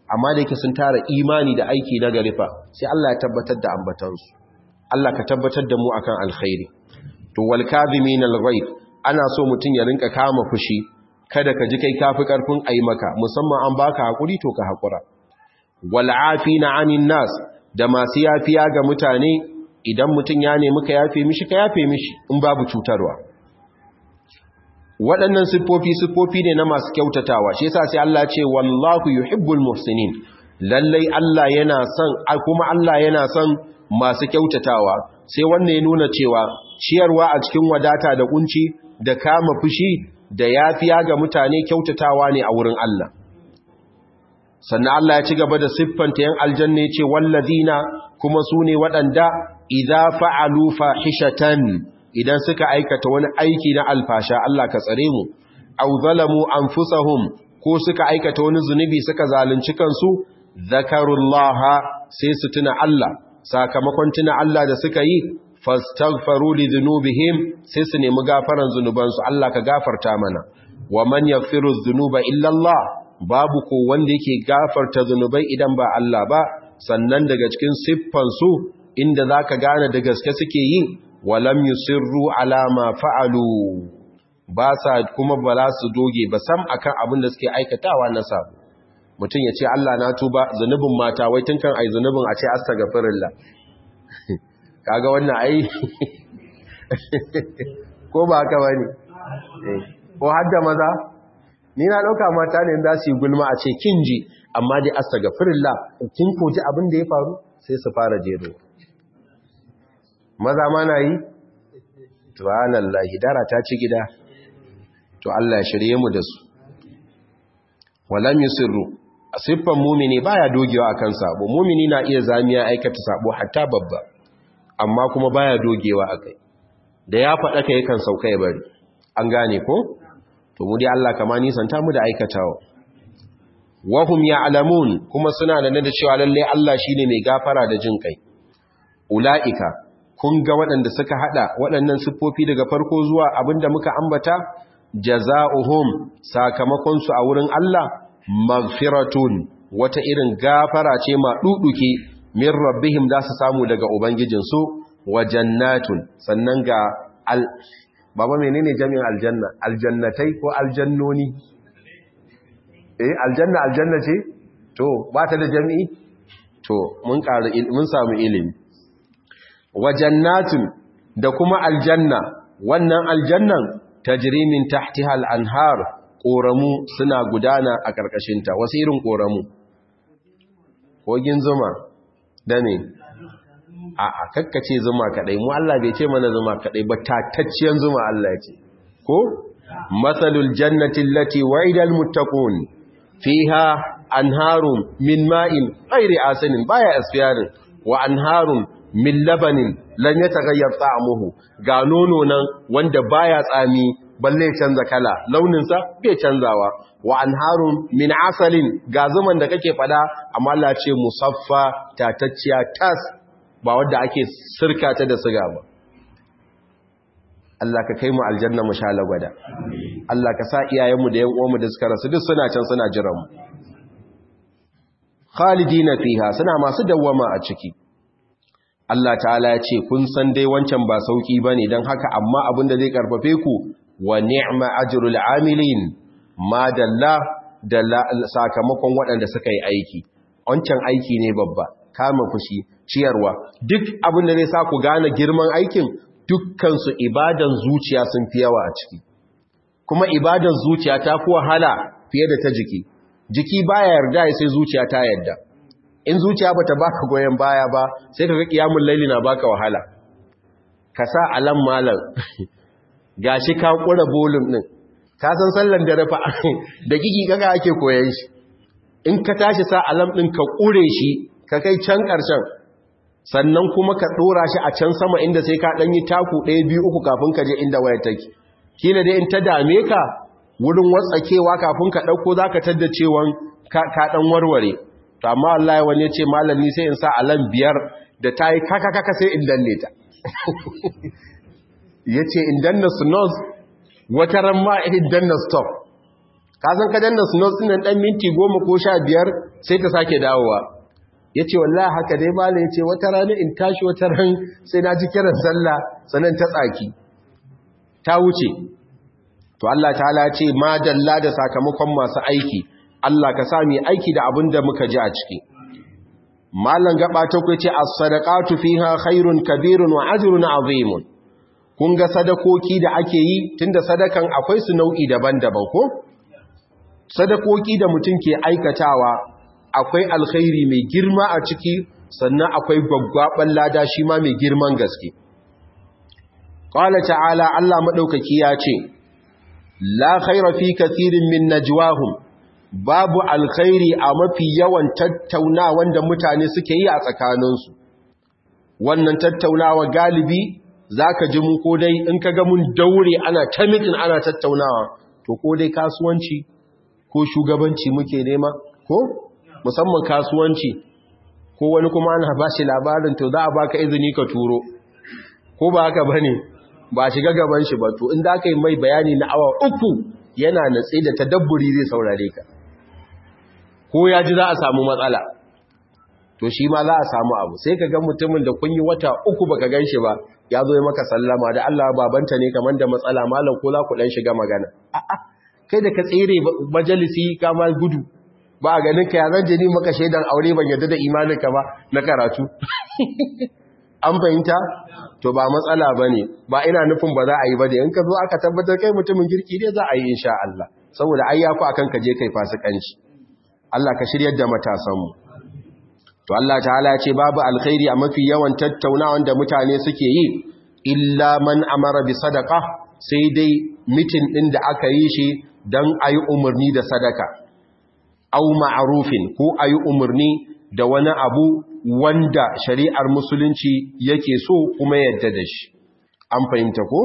Speaker 1: amma da yake sun tara imani da aiki na garifa sai Allah ya tabbatar da ambatansu Allah ka tabbatar da mu akan alkhairi to wal kadhimin al ghaib ana so mutun ya rinka kama fushi kada ka ji kai kafi karfin ayi maka musamman an baka hakuri to ka hakura wal afina anin nas da masu yafiya ga mutane idan mutun ya nemi ka yafe mishi ka yafe mishi in babu cutarwa waɗannan siffofi siffofi ne na masu kyautatawa shi yasa sai Allah ce wallahu yuhibbul muhsinin lallai Allah yana son kuma Allah yana son masu kyautatawa sai wannan ya nuna cewa ciyarwa a cikin wadata da kunci da kama fushi da yafiya ga mutane kyautatawa ne a wurin Allah sannan Allah ya ci gaba da siffanta yan aljanna ce wallazina kuma su ne waɗanda idza fa'alu fahishatan idan suka aikata wani aiki na alfasha Allah ka tsare mu aw zalamu anfusahum ko suka aikata wani zunubi suka zalunci kansu zakarullaha sai su tuna Allah sakamakon tuna Allah da suka yi fastaghfaru li dhunubihim sai su nemi gafaran zunubansu Allah ka gafarta mana wa man yaghfiru dhunuba illa Allah babu ko wanda yake gafarta zunubai idan ba Allah ba sannan daga cikin siffan su inda zaka gane da gaske suke yi walam yusirru ala ma fa'alu ba sa kuma ba za su doge ba sam akan abin da suke aikatawa na sabu mutum ya ce Allah na tuba zunubin mata wai tun kan ai zunubin a ce astaghfirullah kaga wannan ai ko ba haka bane ko hadda maza ni na dauka mata ne za su yi gulma a ce kinji amma dai astaghfirullah kin koji abin da ya faru sai su fara jero maza ma na yi subhanallahi dara ta ci gida to Allah ya shirye mu da su walam yusirru siffan mumini baya dogewa akan sabo mumini na iya zamiya aikata sabo hatta babba amma kuma baya dogewa akai da ya faɗa kai kan sauka ya bari an gane ko to mu dai Allah kama nisanta mu da aikatawa wahum ya'lamun kuma suna da da cewa lalle Allah shine mai gafara da jin kai ulaika kun ga waɗanda suka hada waɗannan siffofi daga farko zuwa abinda muka ambata jaza'uhum sakamakon su a wurin Allah maghfiratun wata irin gafara ce ma duduke min rabbihim da su samu daga ubangijin su wa jannatun sannan ga al baba menene jami'in aljanna aljannatai ko aljannoni eh aljanna aljanna ce to ba ta da jami'i to mun ƙara mun samu ilimi wa jannatun da kuma aljanna wannan aljannan tajri min tahtiha al-anhar koramu suna gudana a karkashinta wasu irin koramu kogin zuma da ne a a kakkace zuma kadai mu Allah bai ce mana zuma kadai ba tatacciyar zuma Allah ya ce ko masalul jannati allati wa'ida al-muttaqun fiha anharun min ma'in ghairi asinin baya asfiyarin wa anharun min labanin lan ya tagayyar ta'amuhu ga nono nan wanda baya tsami balle canza kala launinsa bai canzawa wa anharun min asalin ga zuman da kake fada amma Allah ce musaffa tatacciya tas ba wanda ake sirka ta da siga ba Allah ka kai mu aljanna mu sha lagwada Allah ka sa iyayenmu da yan uwanmu da suka rasu duk suna can suna jiran mu khalidina fiha suna masu dawwama a ciki Allah ta'ala ya ce kun san dai wancan ba sauki bane dan haka amma abin da zai karfafe ku wa ni'ma ajrul amilin ma dalla da sakamakon waɗanda suka yi aiki wancan aiki ne babba kama fushi ciyarwa duk abin da zai sa ku gane girman aikin dukkan su ibadan zuciya sun fi yawa a ciki kuma ibadan zuciya ta fi wahala fiye da ta jiki jiki baya yarda sai zuciya ta yarda in zuciya bata baka goyen baya ba sai kaga kiyamul laili na baka wahala ka sa alam malam gashi ka kura bolum din ka san sallan dare fa da kiki kaga ake koyan shi in ka tashi sa alam din ka kure shi ka kai can karshen sannan kuma ka dora shi a can sama inda sai ka dan yi taku 1 2 3 kafin ka je inda waya take kila dai in ta dame ka wurin watsakewa kafin ka dauko zaka tadda cewan ka dan warware to amma wallahi wani ya ce malami sai in sa alam biyar da ta yi kaka kaka sai in danne ta ya ce in danna snooze wata ran ma in danna stop ka san ka danna snooze din nan dan minti 10 ko 15 sai ta sake dawowa yace wallahi haka dai malai yace wata rana in tashi wata ran sai na ji kiran sallah sanan ta tsaki ta wuce to Allah ta'ala ce ma dalla da sakamakon masu aiki Allah ka sami aiki da abin da muka ji a ciki mallan gaba ta ku ce as-sadaqatu fiha khairun kabirun wa ajrun azimun kun ga sadakoki da ake yi tunda sadakan akwai su nau'i daban-daban ko sadakoki da mutum ke aikatawa akwai alkhairi mai girma a ciki sannan akwai gwaggwaban lada shi ma mai girman gaske qala ta'ala Allah madaukaki ya ce la khaira fi kathirin min najwahum babu alkhairi a mafi yawan tattaunawa da mutane suke yi a tsakaninsu wannan tattaunawa galibi zaka ji mu ko dai in kaga mun daure ana ta mitin ana tattaunawa to ko dai kasuwanci ko shugabanci muke nema ko musamman kasuwanci ko wani kuma ana ba shi labarin to za a baka izini ka turo ko ba haka bane ba shiga gaban shi ba to in da aka yi mai bayani na awa uku yana natsi da tadabburi zai saurare ka ko ya ji za a samu matsala to shi ma za a samu abu sai ka ga mutumin da kun yi wata uku baka gan shi ba ya zo ya maka sallama da Allah babanta ne kamar da matsala malam ko za ku dan shiga magana a'a kai da ka tsere majalisi ka ma gudu ba a ganin ka ya zan jini maka shaidan aure ban yadda da imaninka ba na karatu an fahimta to ba matsala ba ne ba ina nufin ba za a yi ba da in ka zo aka tabbatar kai mutumin girki ne za a yi insha Allah saboda ai yafi akan ka je kai fasikanci Allah ka shiryar da matasanmu to Allah ta'ala ya ce babu alkhairi a mafi yawan tattaunawan da mutane suke yi illa man amara bi sadaqa sai dai mitin din da aka yi shi dan ayi umarni da sadaka au ma'rufin ko ayi umarni da wani abu wanda shari'ar musulunci yake so kuma yadda da shi an fahimta ko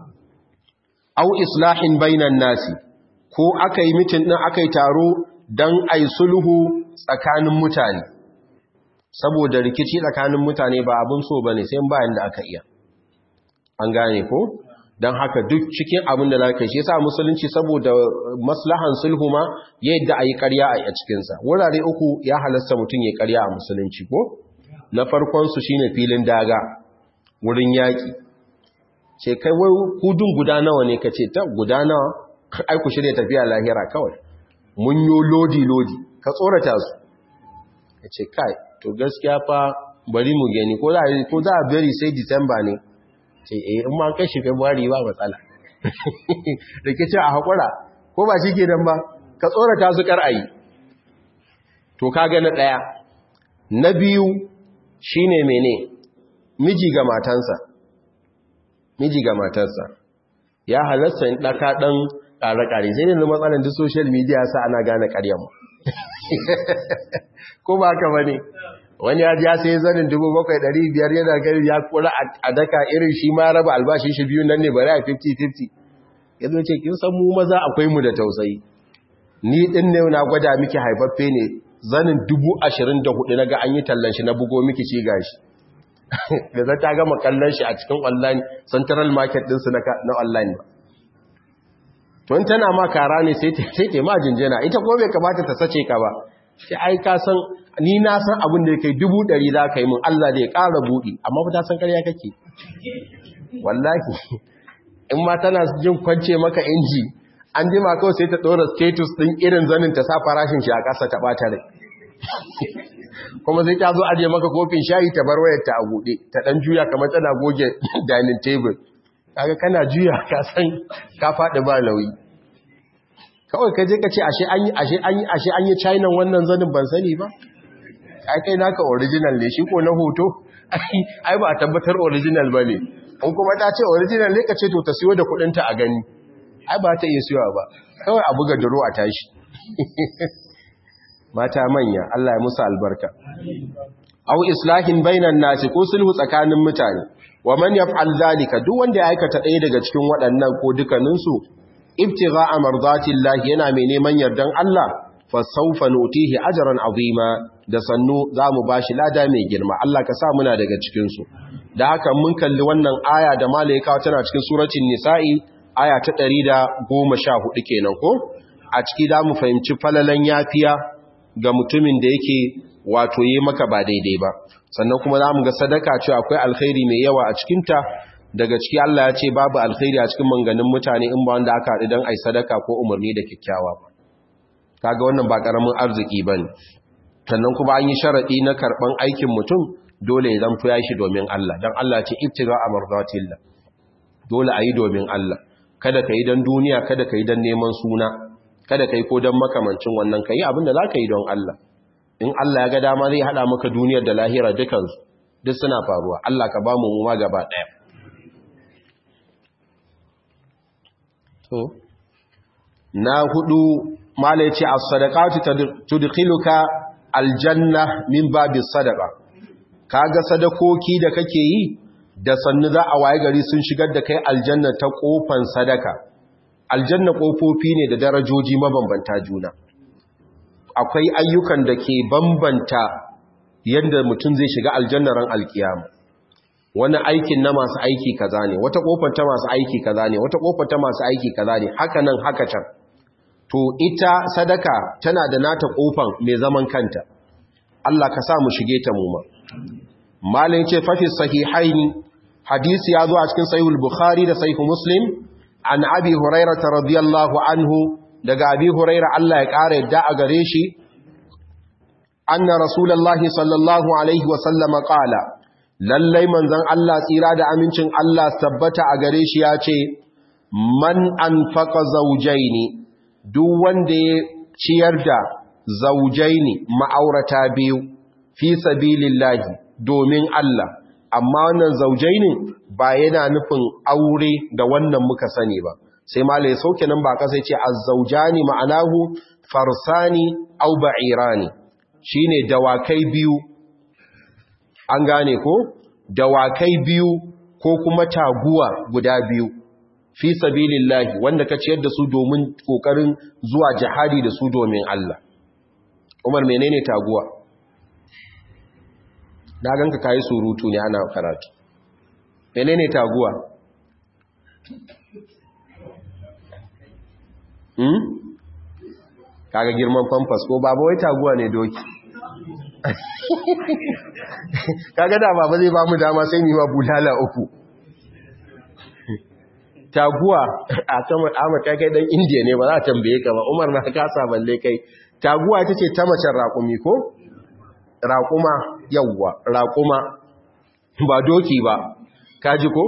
Speaker 1: au islahin bainan nasi ko aka yi mitin ɗin aka yi taro don a yi sulhu tsakanin mutane saboda rikici tsakanin mutane ba abin so ba ne sai bayan da aka iya an gane ko don haka duk cikin abin da za ka shi sa musulunci saboda maslahan sulhu ma yadda a yi karya a cikinsa wurare uku ya halasta mutum ya karya a musulunci ko na farkonsu shi ne filin daga wurin yaƙi ce kai wai hudun guda nawa ne ka ce ta guda nawa ai ku shirya tafiya lahira kawai mun yo lodi-lodi ka tsorata su ka ce kai to gaskiya fa bari mu gani ko za a bari sai disamba ne ce eh in ma kai shi february ba matsala rikici a haƙura ko ba shi ke dan ba ka tsorata su kar'ayi to kaga na ɗaya na biyu shine mene miji ga matansa miji ga matarsa ya halasta in ɗaka ɗan ƙare-ƙare sai ne matsalar duk social media sa ana gane ƙaryanmu ko ba ka bane wani ya ji ya sai zanin biyar yana gari ya kura a daka irin shi ma raba albashin shi biyu nan ne bari a 50-50 ya zo ce kin san mu maza akwai mu da tausayi ni din ne na gwada miki haifaffe ne zanin hudu na ga an yi tallan shi na bugo miki shi gashi da za ta gama kallon shi a cikin online central market ɗinsu na online ba tun tana ma kara ne sai ta ma jinjina ita ko bai kamata ta sace ka ba sai ai ka san ni na san abin da ya kai dubu ɗari za ka yi mun Allah da ya ƙara buɗi amma ba ta san ƙarya kake wallahi in ma tana jin kwance maka inji an jima kawai sai ta ɗora status ɗin irin zanin ta sa farashin shi a ƙasa ta ɓata rai kuma sai ta zo aje maka kofin shayi ta bar wayar ta a buɗe ta ɗan juya kamar tana goge dining table kaga kana juya ka san ka faɗi ba nauyi kawai ka je ka ce ashe an yi ashe an yi ashe an yi china wannan zanin ban sani ba ai kai naka original ne shi ko na hoto ai ba a tabbatar original ba ne in kuma ta ce original ne ka ce to ta siyo da kudinta a gani ai ba ta iya siyowa ba kawai a buga duro a tashi mata manya Allah ya musu albarka aw islahin bainan nasi ko sulhu tsakanin mutane wa man yaf'al zalika duk wanda ya aikata ɗaya daga cikin waɗannan ko dukanin su ibtigha'a mardatillahi yana mai neman yardan Allah fa sawfa nutihi ajran azima da sannu zamu bashi lada mai girma Allah ka sa muna daga cikin su da haka mun kalli wannan aya da malaika tana cikin suratul nisa'i aya ta 114 kenan ko a ciki da mu fahimci falalan yafiya ga mutumin da yake wato yi maka ba daidai ba sannan kuma za mu ga sadaka cewa akwai alkhairi mai yawa a cikinta daga ciki Allah ya ce babu alkhairi a cikin manganin mutane in ba wanda aka haɗu don ai sadaka ko umarni da kyakkyawa ba kaga wannan ba ƙaramin arziki ba ne sannan kuma an yi sharaɗi na karɓan aikin mutum dole ya zamto ya shi domin Allah don Allah ce ibtiga a marzatillah dole a yi domin Allah kada ka yi don duniya kada ka yi don neman suna kada ka yi ko don makamancin wannan ka yi abin da za ka yi don Allah in Allah ya ga dama zai haɗa maka duniyar da lahira dukansu duk suna faruwa Allah ka ba mu ma gaba ɗaya na hudu mala yace as-sadaqatu tudkhiluka aljanna min babis sadaqa kaga sadakoki da kake yi da sannu za a waye gari sun shigar da kai aljanna ta kofan sadaka aljanna kofofi ne da darajoji mabambanta juna akwai ayyukan da ke bambanta yadda mutum zai shiga aljanna ran alkiyama wani aikin na masu aiki kaza ne wata kofar ta masu aiki kaza ne wata kofar ta masu aiki kaza ne haka nan haka can to ita sadaka tana da nata kofan mai zaman kanta Allah ka sa mu shige ta mu ma malin ce fa fi sahihaini hadisi ya zo a cikin sahihul bukhari da sahih muslim an abi hurairah radiyallahu anhu daga abi hurairah Allah ya kare yadda a gare shi anna rasulullahi sallallahu alaihi wa sallama qala lallai manzon Allah tsira da amincin Allah tabbata a gare shi ya ce man anfaqa zawjaini duk wanda ya ciyar da zawjaini ma'aurata biyu fi sabilillahi domin Allah amma wannan zawjaini ba yana nufin aure da wannan muka sani ba sai ma lai sauke nan ba kasa ce az-zawjani ma'anahu farsani aw ba'irani shine dawakai biyu an gane ko dawakai biyu ko kuma taguwa guda biyu fi sabilillahi wanda ka ciyar da su domin kokarin zuwa jihadi da su domin Allah Umar menene taguwa na ganka kai surutu ne ana karatu menene taguwa hmm kaga girman famfas ko baba wai taguwa ne doki kaga da baba zai ba mu dama sai ni ma bulala uku taguwa a sama Ahmad kai kai dan India ne ba za a tambaye ka ba Umar na kasa balle kai taguwa ita ce ta macen raƙumi ko raƙuma yawwa raƙuma ba doki ba kaji ko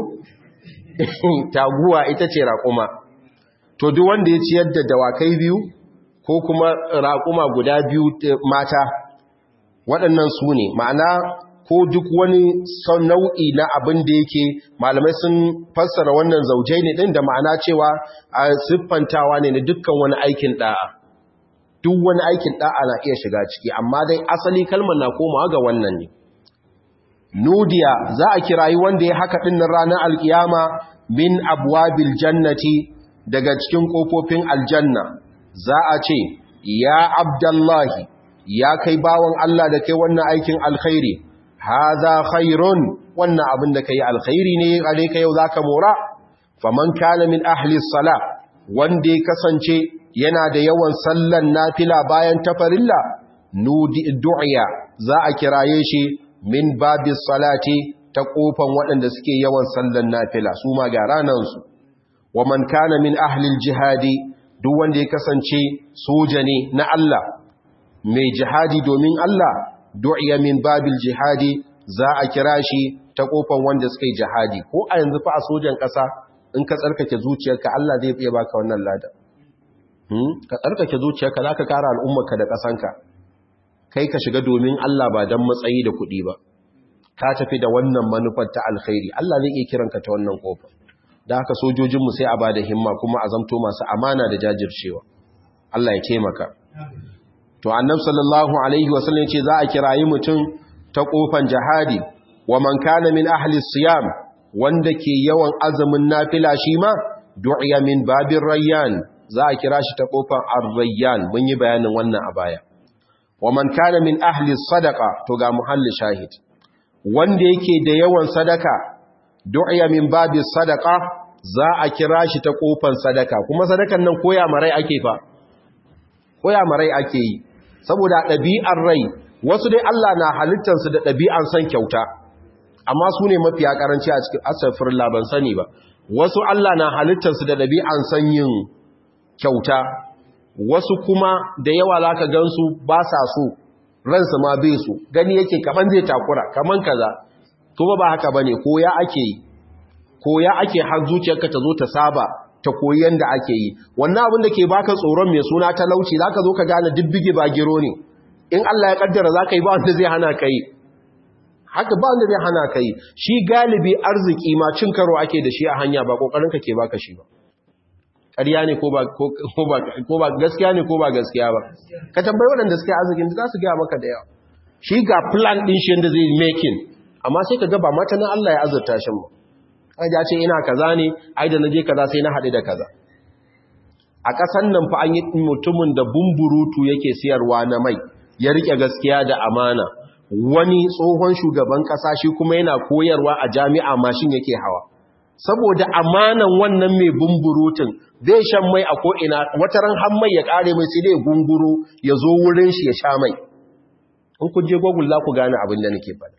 Speaker 1: taguwa ita ce raƙuma to duk wanda ya ciyar da dawakai biyu ko kuma raƙuma guda biyu mata waɗannan su ne ma'ana ko duk wani nau'i na abin da yake malamai sun fassara wannan zaujai ne ɗin da ma'ana cewa a siffantawa ne na dukkan wani aikin ɗa'a duk wani aikin ɗa'a na iya shiga ciki amma dai asali kalmar na komawa ga wannan ne nudiya za a kirayi wanda ya haka ɗin ranar alkiyama min abwabil jannati daga cikin ƙofofin aljanna za a ce ya abdallahi ya kai bawan Allah da kai wannan aikin alkhairi haza khairun wannan abin da kai alkhairi ne gare ka yau zaka mora faman kana min ahli salah wanda ya kasance yana da yawan sallan nafila bayan tafarilla nudi du'a za a kiraye shi min babis salati ta kofan waɗanda suke yawan sallan nafila su ma ga ranansu wa man kana min ahli jihadi duk wanda ya kasance soja ne na Allah mai jihadi domin Allah du'iya min babil jihadi za a kira shi ta kofan wanda suka yi jihadi ko a yanzu fa a sojan ƙasa in ka tsarkake zuciyarka Allah zai iya baka wannan lada ka tsarkake zuciyarka za ka kara al'ummarka da ƙasanka kai ka shiga domin Allah ba don matsayi da kuɗi ba ka tafi da wannan manufar ta alkhairi Allah zai iya kiranka ta wannan kofa da haka sojojinmu sai a ba da himma kuma a zamto masu amana da jajircewa Allah ya taimaka to annab sallallahu alaihi wasallam ce za a kirayi mutum ta kofan jihadi wa man kana min ahli siyam wanda ke yawan azumin nafila shi ma du'iya min babir rayyan za a kira shi ta kofan ar-rayyan mun yi bayanin wannan a baya wa man kana min ahli sadaqa to ga muhalli shahid wanda yake da yawan sadaka du'iya min babis sadaqa za a kira shi ta kofan sadaka kuma sadakan nan koya marai ake fa koya marai ake yi saboda ɗabi'ar rai wasu dai Allah na halittarsu da ɗabi'an son kyauta amma su ne mafiya ƙaranci a cikin asafir ban sani ba wasu Allah na halittarsu da ɗabi'an son yin kyauta wasu kuma da yawa za ka gansu ba sa so ransu ma bai su gani yake kaman zai takura kaman kaza kuma ba haka bane koya ake yi koya ake har zuciyarka ta zo ta saba ta koyi yanda ake yi wannan abin da ke baka tsoron mai suna talauci zaka zo ka gane dibbige ba giro ne in Allah ya kaddara zaka yi ba wanda zai hana kai haka ba wanda zai hana kai shi galibi arziki ma cin karo ake da shi a hanya ba kokarin ka ke baka shi ba ƙarya ne ko ba gaskiya ne ko ba gaskiya ba ka tambayi waɗanda suke arzikin za su gaya maka da yawa shi ga plan ɗin shi yadda zai making amma sai ka gaba mata na Allah ya azurta shi mu ya ce ina kaza ne ai da naje kaza sai na haɗu da kaza a ƙasan nan fa an yi mutumin da bumburutu yake siyarwa na mai ya rike gaskiya da amana wani tsohon shugaban ƙasa shi kuma yana koyarwa a jami'a mashin yake hawa saboda amanan wannan mai bumburutun zai shan mai a ko'ina wata ran han mai ya ƙare mai sai dai gunguru ya zo wurin shi ya sha mai in ku je google za ku gane abin da nake faɗa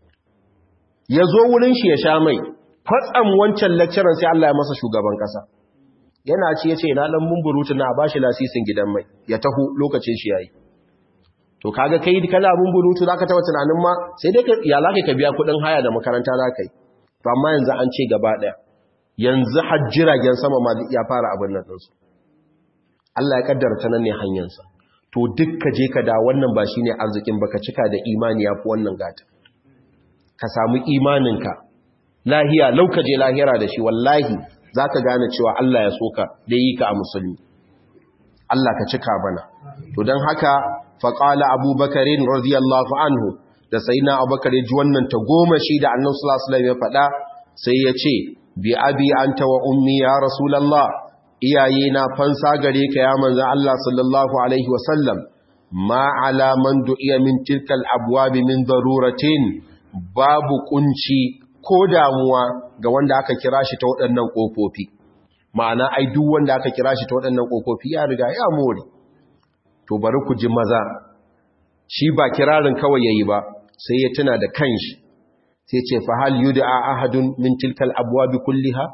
Speaker 1: ya zo wurin shi ya sha mai kwatsam wancan lecturer sai Allah ya masa shugaban ƙasa yana ci ya ce na ɗan bumburutun na ba shi lasisin gidan mai ya taho lokacin shi yayi to kaga kai kana bumburutu zaka taba tunanin ma sai dai ya zaka ka biya kuɗin haya da makaranta zaka yi to amma yanzu an ce gaba ɗaya yanzu hajjiragen sama ma ya fara abin nan ɗinsu Allah ya kaddara ta nan ne hanyarsa to duk ka je ka da wannan ba shi ne arzikin baka cika da imani ya fi wannan gata ka samu imaninka lahiya lauka je lahira da shi wallahi za ka gane cewa Allah ya soka da yi ka a musulmi Allah ka cika bana to don haka faƙala abubakarin radiyallahu anhu da sai na abubakar ya ji wannan ta goma shi da annan sulasulam ya faɗa sai ya ce bi abi anta wa ummi ya rasulallah iyaye na fansa gare ka ya manzo Allah sallallahu alaihi wasallam ma ala man du'iya min tilkal abwab min daruratin babu kunci ko damuwa ga wanda aka kira shi ta waɗannan kofofi ma'ana ai duk wanda aka kira shi ta waɗannan kofofi ya riga ya more to bari ku ji maza shi ba kirarin kawai yayi ba sai ya tuna da kanshi sai ce fa hal yud'a ahadun min tilkal abwab kulliha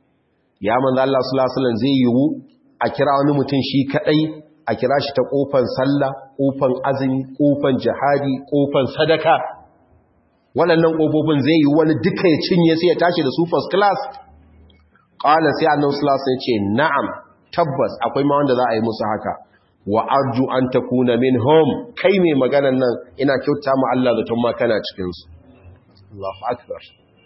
Speaker 1: ya manzo Allah sallallahu alaihi wasallam zai yiwu a kira wani mutum shi kadai a kira shi ta kofan sallah kofan azumi kofan jihadi kofan sadaka waɗannan kofofin zai yiwu wani duka ya cinye sai ya tashi da su first class qala sai annabi sallallahu alaihi wasallam ya ce na'am tabbas akwai ma wanda za a yi musu haka wa arju an takuna minhum kai mai maganan nan ina kyauta mu Allah zaton ma kana cikin su Allahu akbar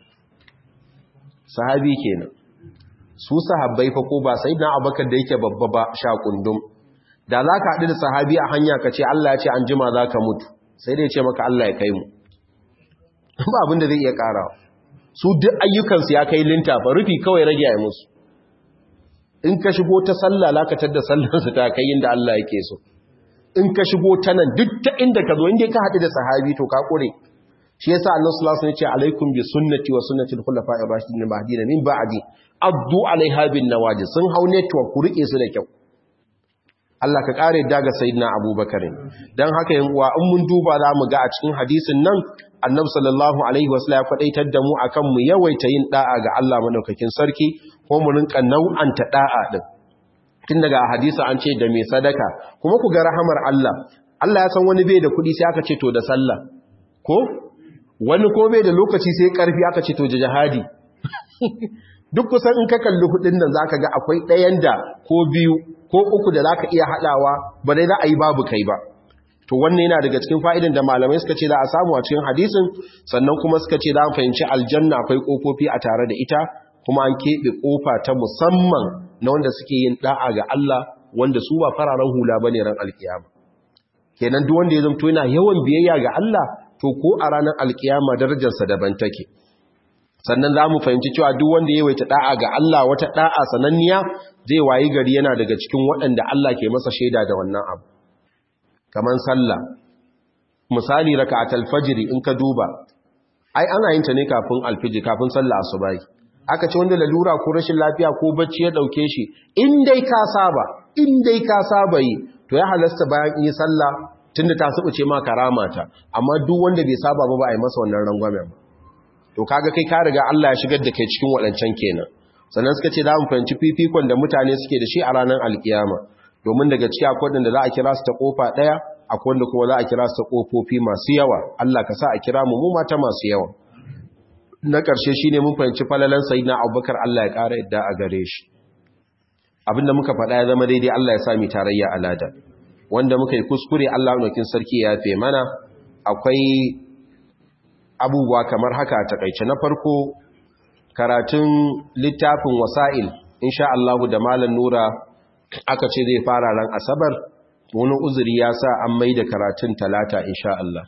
Speaker 1: sahabi kenan su sahabbai fa ko ba sayyidina Abubakar da yake babba ba sha kundum da zaka haɗu da sahabi a hanya ka ce Allah ya ce an jima zaka mutu sai dai ya ce maka Allah ya kai mu ba abin da zai iya karawa su duk ayyukansu ya kai linta fa rufi kawai rage ya musu in ka shigo ta sallah lakatar da sallarsu ta kai inda Allah yake so in ka shigo ta nan duk ta inda ka zo inda ka haɗu da sahabi to ka ƙure shi yasa Allah sallallahu alaihi wasallam ya ce alaikum bi sunnati wa sunnati al-khulafa'i ar-rashidin mahdina min ba'di addu alaiha bin nawaji sun hau network ku rike su da kyau Allah ka kare daga sayyidina Abubakar dan haka yan uwa in mun duba za mu ga a cikin hadisin nan Annabi sallallahu alaihi wasallam ya kwadaitar da mu akan mu yawaita yin da'a ga Allah madaukakin sarki ko mu rinka nau'anta da'a din tun daga hadisi an ce da mai sadaka kuma ku ga rahamar Allah Allah ya san wani bai da kuɗi sai aka ce to da sallah ko wani ko bai da lokaci sai karfi aka ce to da jihadi duk kusan in ka kalli hudin nan zaka ga akwai ɗayan da ko biyu ko uku da zaka iya hadawa ba dai za a yi babu kai ba to wannan yana daga cikin fa'idan da malamai suka ce za a samu a cikin hadisin sannan kuma suka ce za a fahimci aljanna akwai kofofi a tare da ita kuma an keɓe kofa ta musamman na wanda suke yin da'a ga Allah wanda su ba fararen hula bane ran alkiyama kenan duk wanda ya zamto yana yawan biyayya ga Allah to ko a ranar alkiyama darajarsa daban take sannan za mu fahimci cewa duk wanda ya waita da'a ga Allah wata da'a sananniya zai wayi gari yana daga cikin waɗanda Allah ke masa shaida da wannan abu kaman sallah misali raka'atul fajr in ka duba ai ana yin ta ne kafin alfijir kafin sallah asubahi aka ce wanda lalura ko rashin lafiya ko bacci ya dauke shi in dai ka saba in dai ka saba yi to ya halasta bayan yi sallah tunda ta subuce ma karamata amma duk wanda bai saba ba ba a yi masa wannan rangwamen ba to kaga kai ka riga Allah ya shigar da kai cikin waɗancan kenan sannan suka ce za mu fahimci fifikon da mutane suke da shi a ranar alkiyama domin daga ciki akwai wanda za a kira su ta kofa ɗaya akwai wanda kuma za a kira su ta kofofi masu yawa Allah ka sa a kira mu mu mata masu yawa na ƙarshe shine mun fahimci falalan sayyidina Abubakar Allah ya ƙara yadda a gare shi abinda muka faɗa ya zama daidai Allah ya sa mu tarayya alada wanda muka yi kuskure Allah ɗaukin sarki ya fe mana akwai abubuwa kamar haka a takaice na farko karatun littafin wasa'il insha Allah da malam Nura aka ce zai fara ran asabar wani uzuri ya sa an mai da karatun talata insha Allah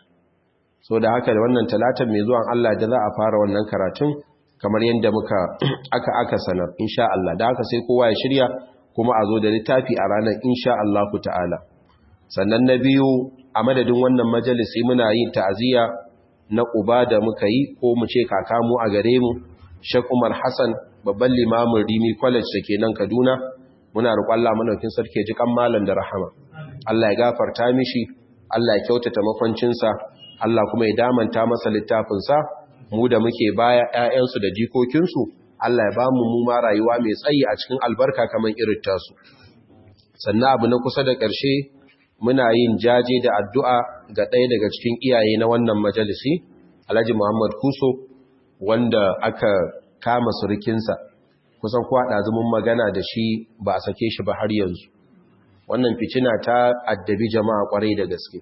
Speaker 1: so da haka da wannan talatan mai zuwan Allah da za a fara wannan karatun kamar yadda muka aka aka sanar insha Allah da haka sai kowa ya shirya kuma a zo da littafi a ranar insha Allah ta'ala sannan na biyu a madadin wannan majalisi muna yin ta'aziyya na uba da muka yi ko mu ce kaka mu a gare mu Sheikh Umar Hassan babban limamin Rimi College da ke nan Kaduna muna roƙon Allah madaukin sarki ji kan malam da rahama Allah ya gafarta mishi Allah ya kyautata makwancinsa Allah kuma ya damanta masa littafinsa mu da muke baya ƴaƴansu da jikokinsu Allah ya bamu mu ma rayuwa mai tsayi a cikin albarka kamar irin tasu sannan abu na kusa da ƙarshe muna yin jaje da addu'a ga ɗaya daga cikin iyaye na wannan majalisi Alhaji Muhammad Kuso wanda aka kama surukinsa kusan kuwa ɗazumin magana da shi ba a sake shi ba har yanzu wannan fitina ta addabi jama'a kwarai da gaske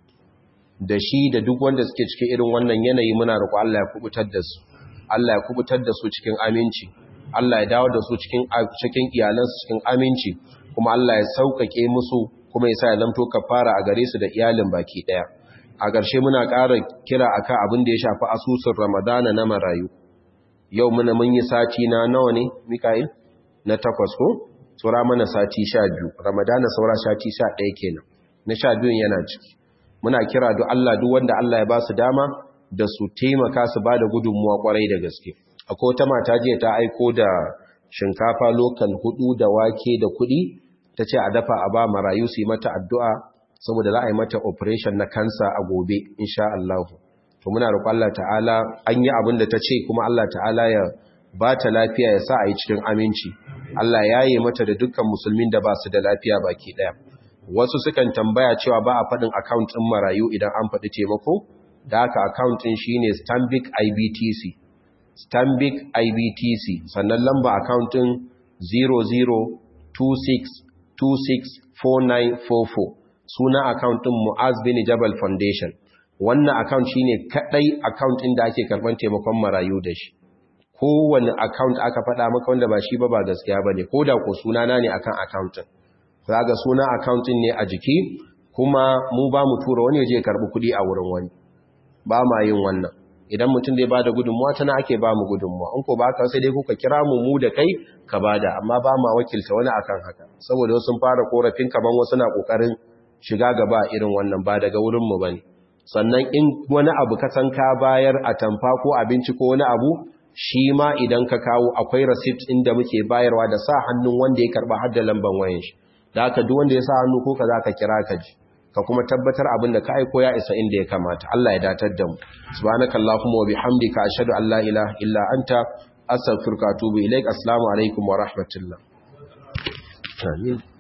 Speaker 1: da shi da duk wanda suke cikin irin wannan yanayi muna roƙo Allah ya kubutar da su Allah ya kubutar da su cikin aminci Allah ya dawo da su cikin cikin iyalansu cikin aminci kuma Allah ya sauƙaƙe musu kuma ya sa ya zamto kafara a gare su da iyalin baki ɗaya a ƙarshe muna ƙara kira akan abin da ya shafi asusun Ramadana na marayu yau muna mun yi sati na nawa ne Mika'il na takwas ko tsura mana sati sha biyu Ramadana saura sati sha ɗaya kenan na sha biyun yana ciki muna kira duk Allah duk wanda Allah ya ba su dama da su taimaka su ba da gudunmuwa kwarai da gaske akwai wata mata jiya ta aiko da shinkafa lokal hudu da wake da kuɗi ta ce a dafa a ba marayu su yi mata addu'a saboda za a yi mata operation na kansa a gobe insha Allah to muna roƙon Allah ta'ala an yi abin da ta ce kuma Allah ta'ala ya ba ta lafiya ya sa a yi cikin aminci Allah ya yi mata da dukkan musulmin da ba su da lafiya baki ɗaya wasu sukan tambaya cewa ba a faɗin account ɗin marayu idan an faɗi taimako da haka account ɗin shi ne stanbic ibtc stanbic ibtc sannan lamba account ɗin 0026264944 suna account ɗin mu'az bin jabal foundation wannan account shine kadai account ɗin da ake karɓar taimakon marayu da shi kowane account aka faɗa maka wanda ba shi ba ba gaskiya bane ko da ko sunana ne akan account ɗin zaga suna account ɗin ne a jiki kuma mu ba mu tura wani je karɓi kuɗi a wurin wani ba ma yin wannan idan mutum zai bada gudunmuwa tana ake ba mu gudunmuwa in ko ba ka sai dai kuka kira mu mu da kai ka bada amma ba ma wakilta wani akan haka saboda wasu sun fara korafin kaman wasu na kokarin shiga gaba irin wannan ba daga wurin mu bane sannan in wani abu ka san ka bayar a tamfa ko abinci ko wani abu shi ma idan ka kawo akwai receipt inda muke bayarwa da sa hannun wanda ya karba har da lamban wayan shi da haka duk wanda ya sa hannu ko ka za ka kira ka ji ka kuma tabbatar abin da ka aiko ya isa inda ya kamata Allah ya datar da mu subhanakallahumma wa bihamdika ashhadu an la ilaha illa anta astaghfiruka wa atubu ilaik assalamu alaikum wa rahmatullah amin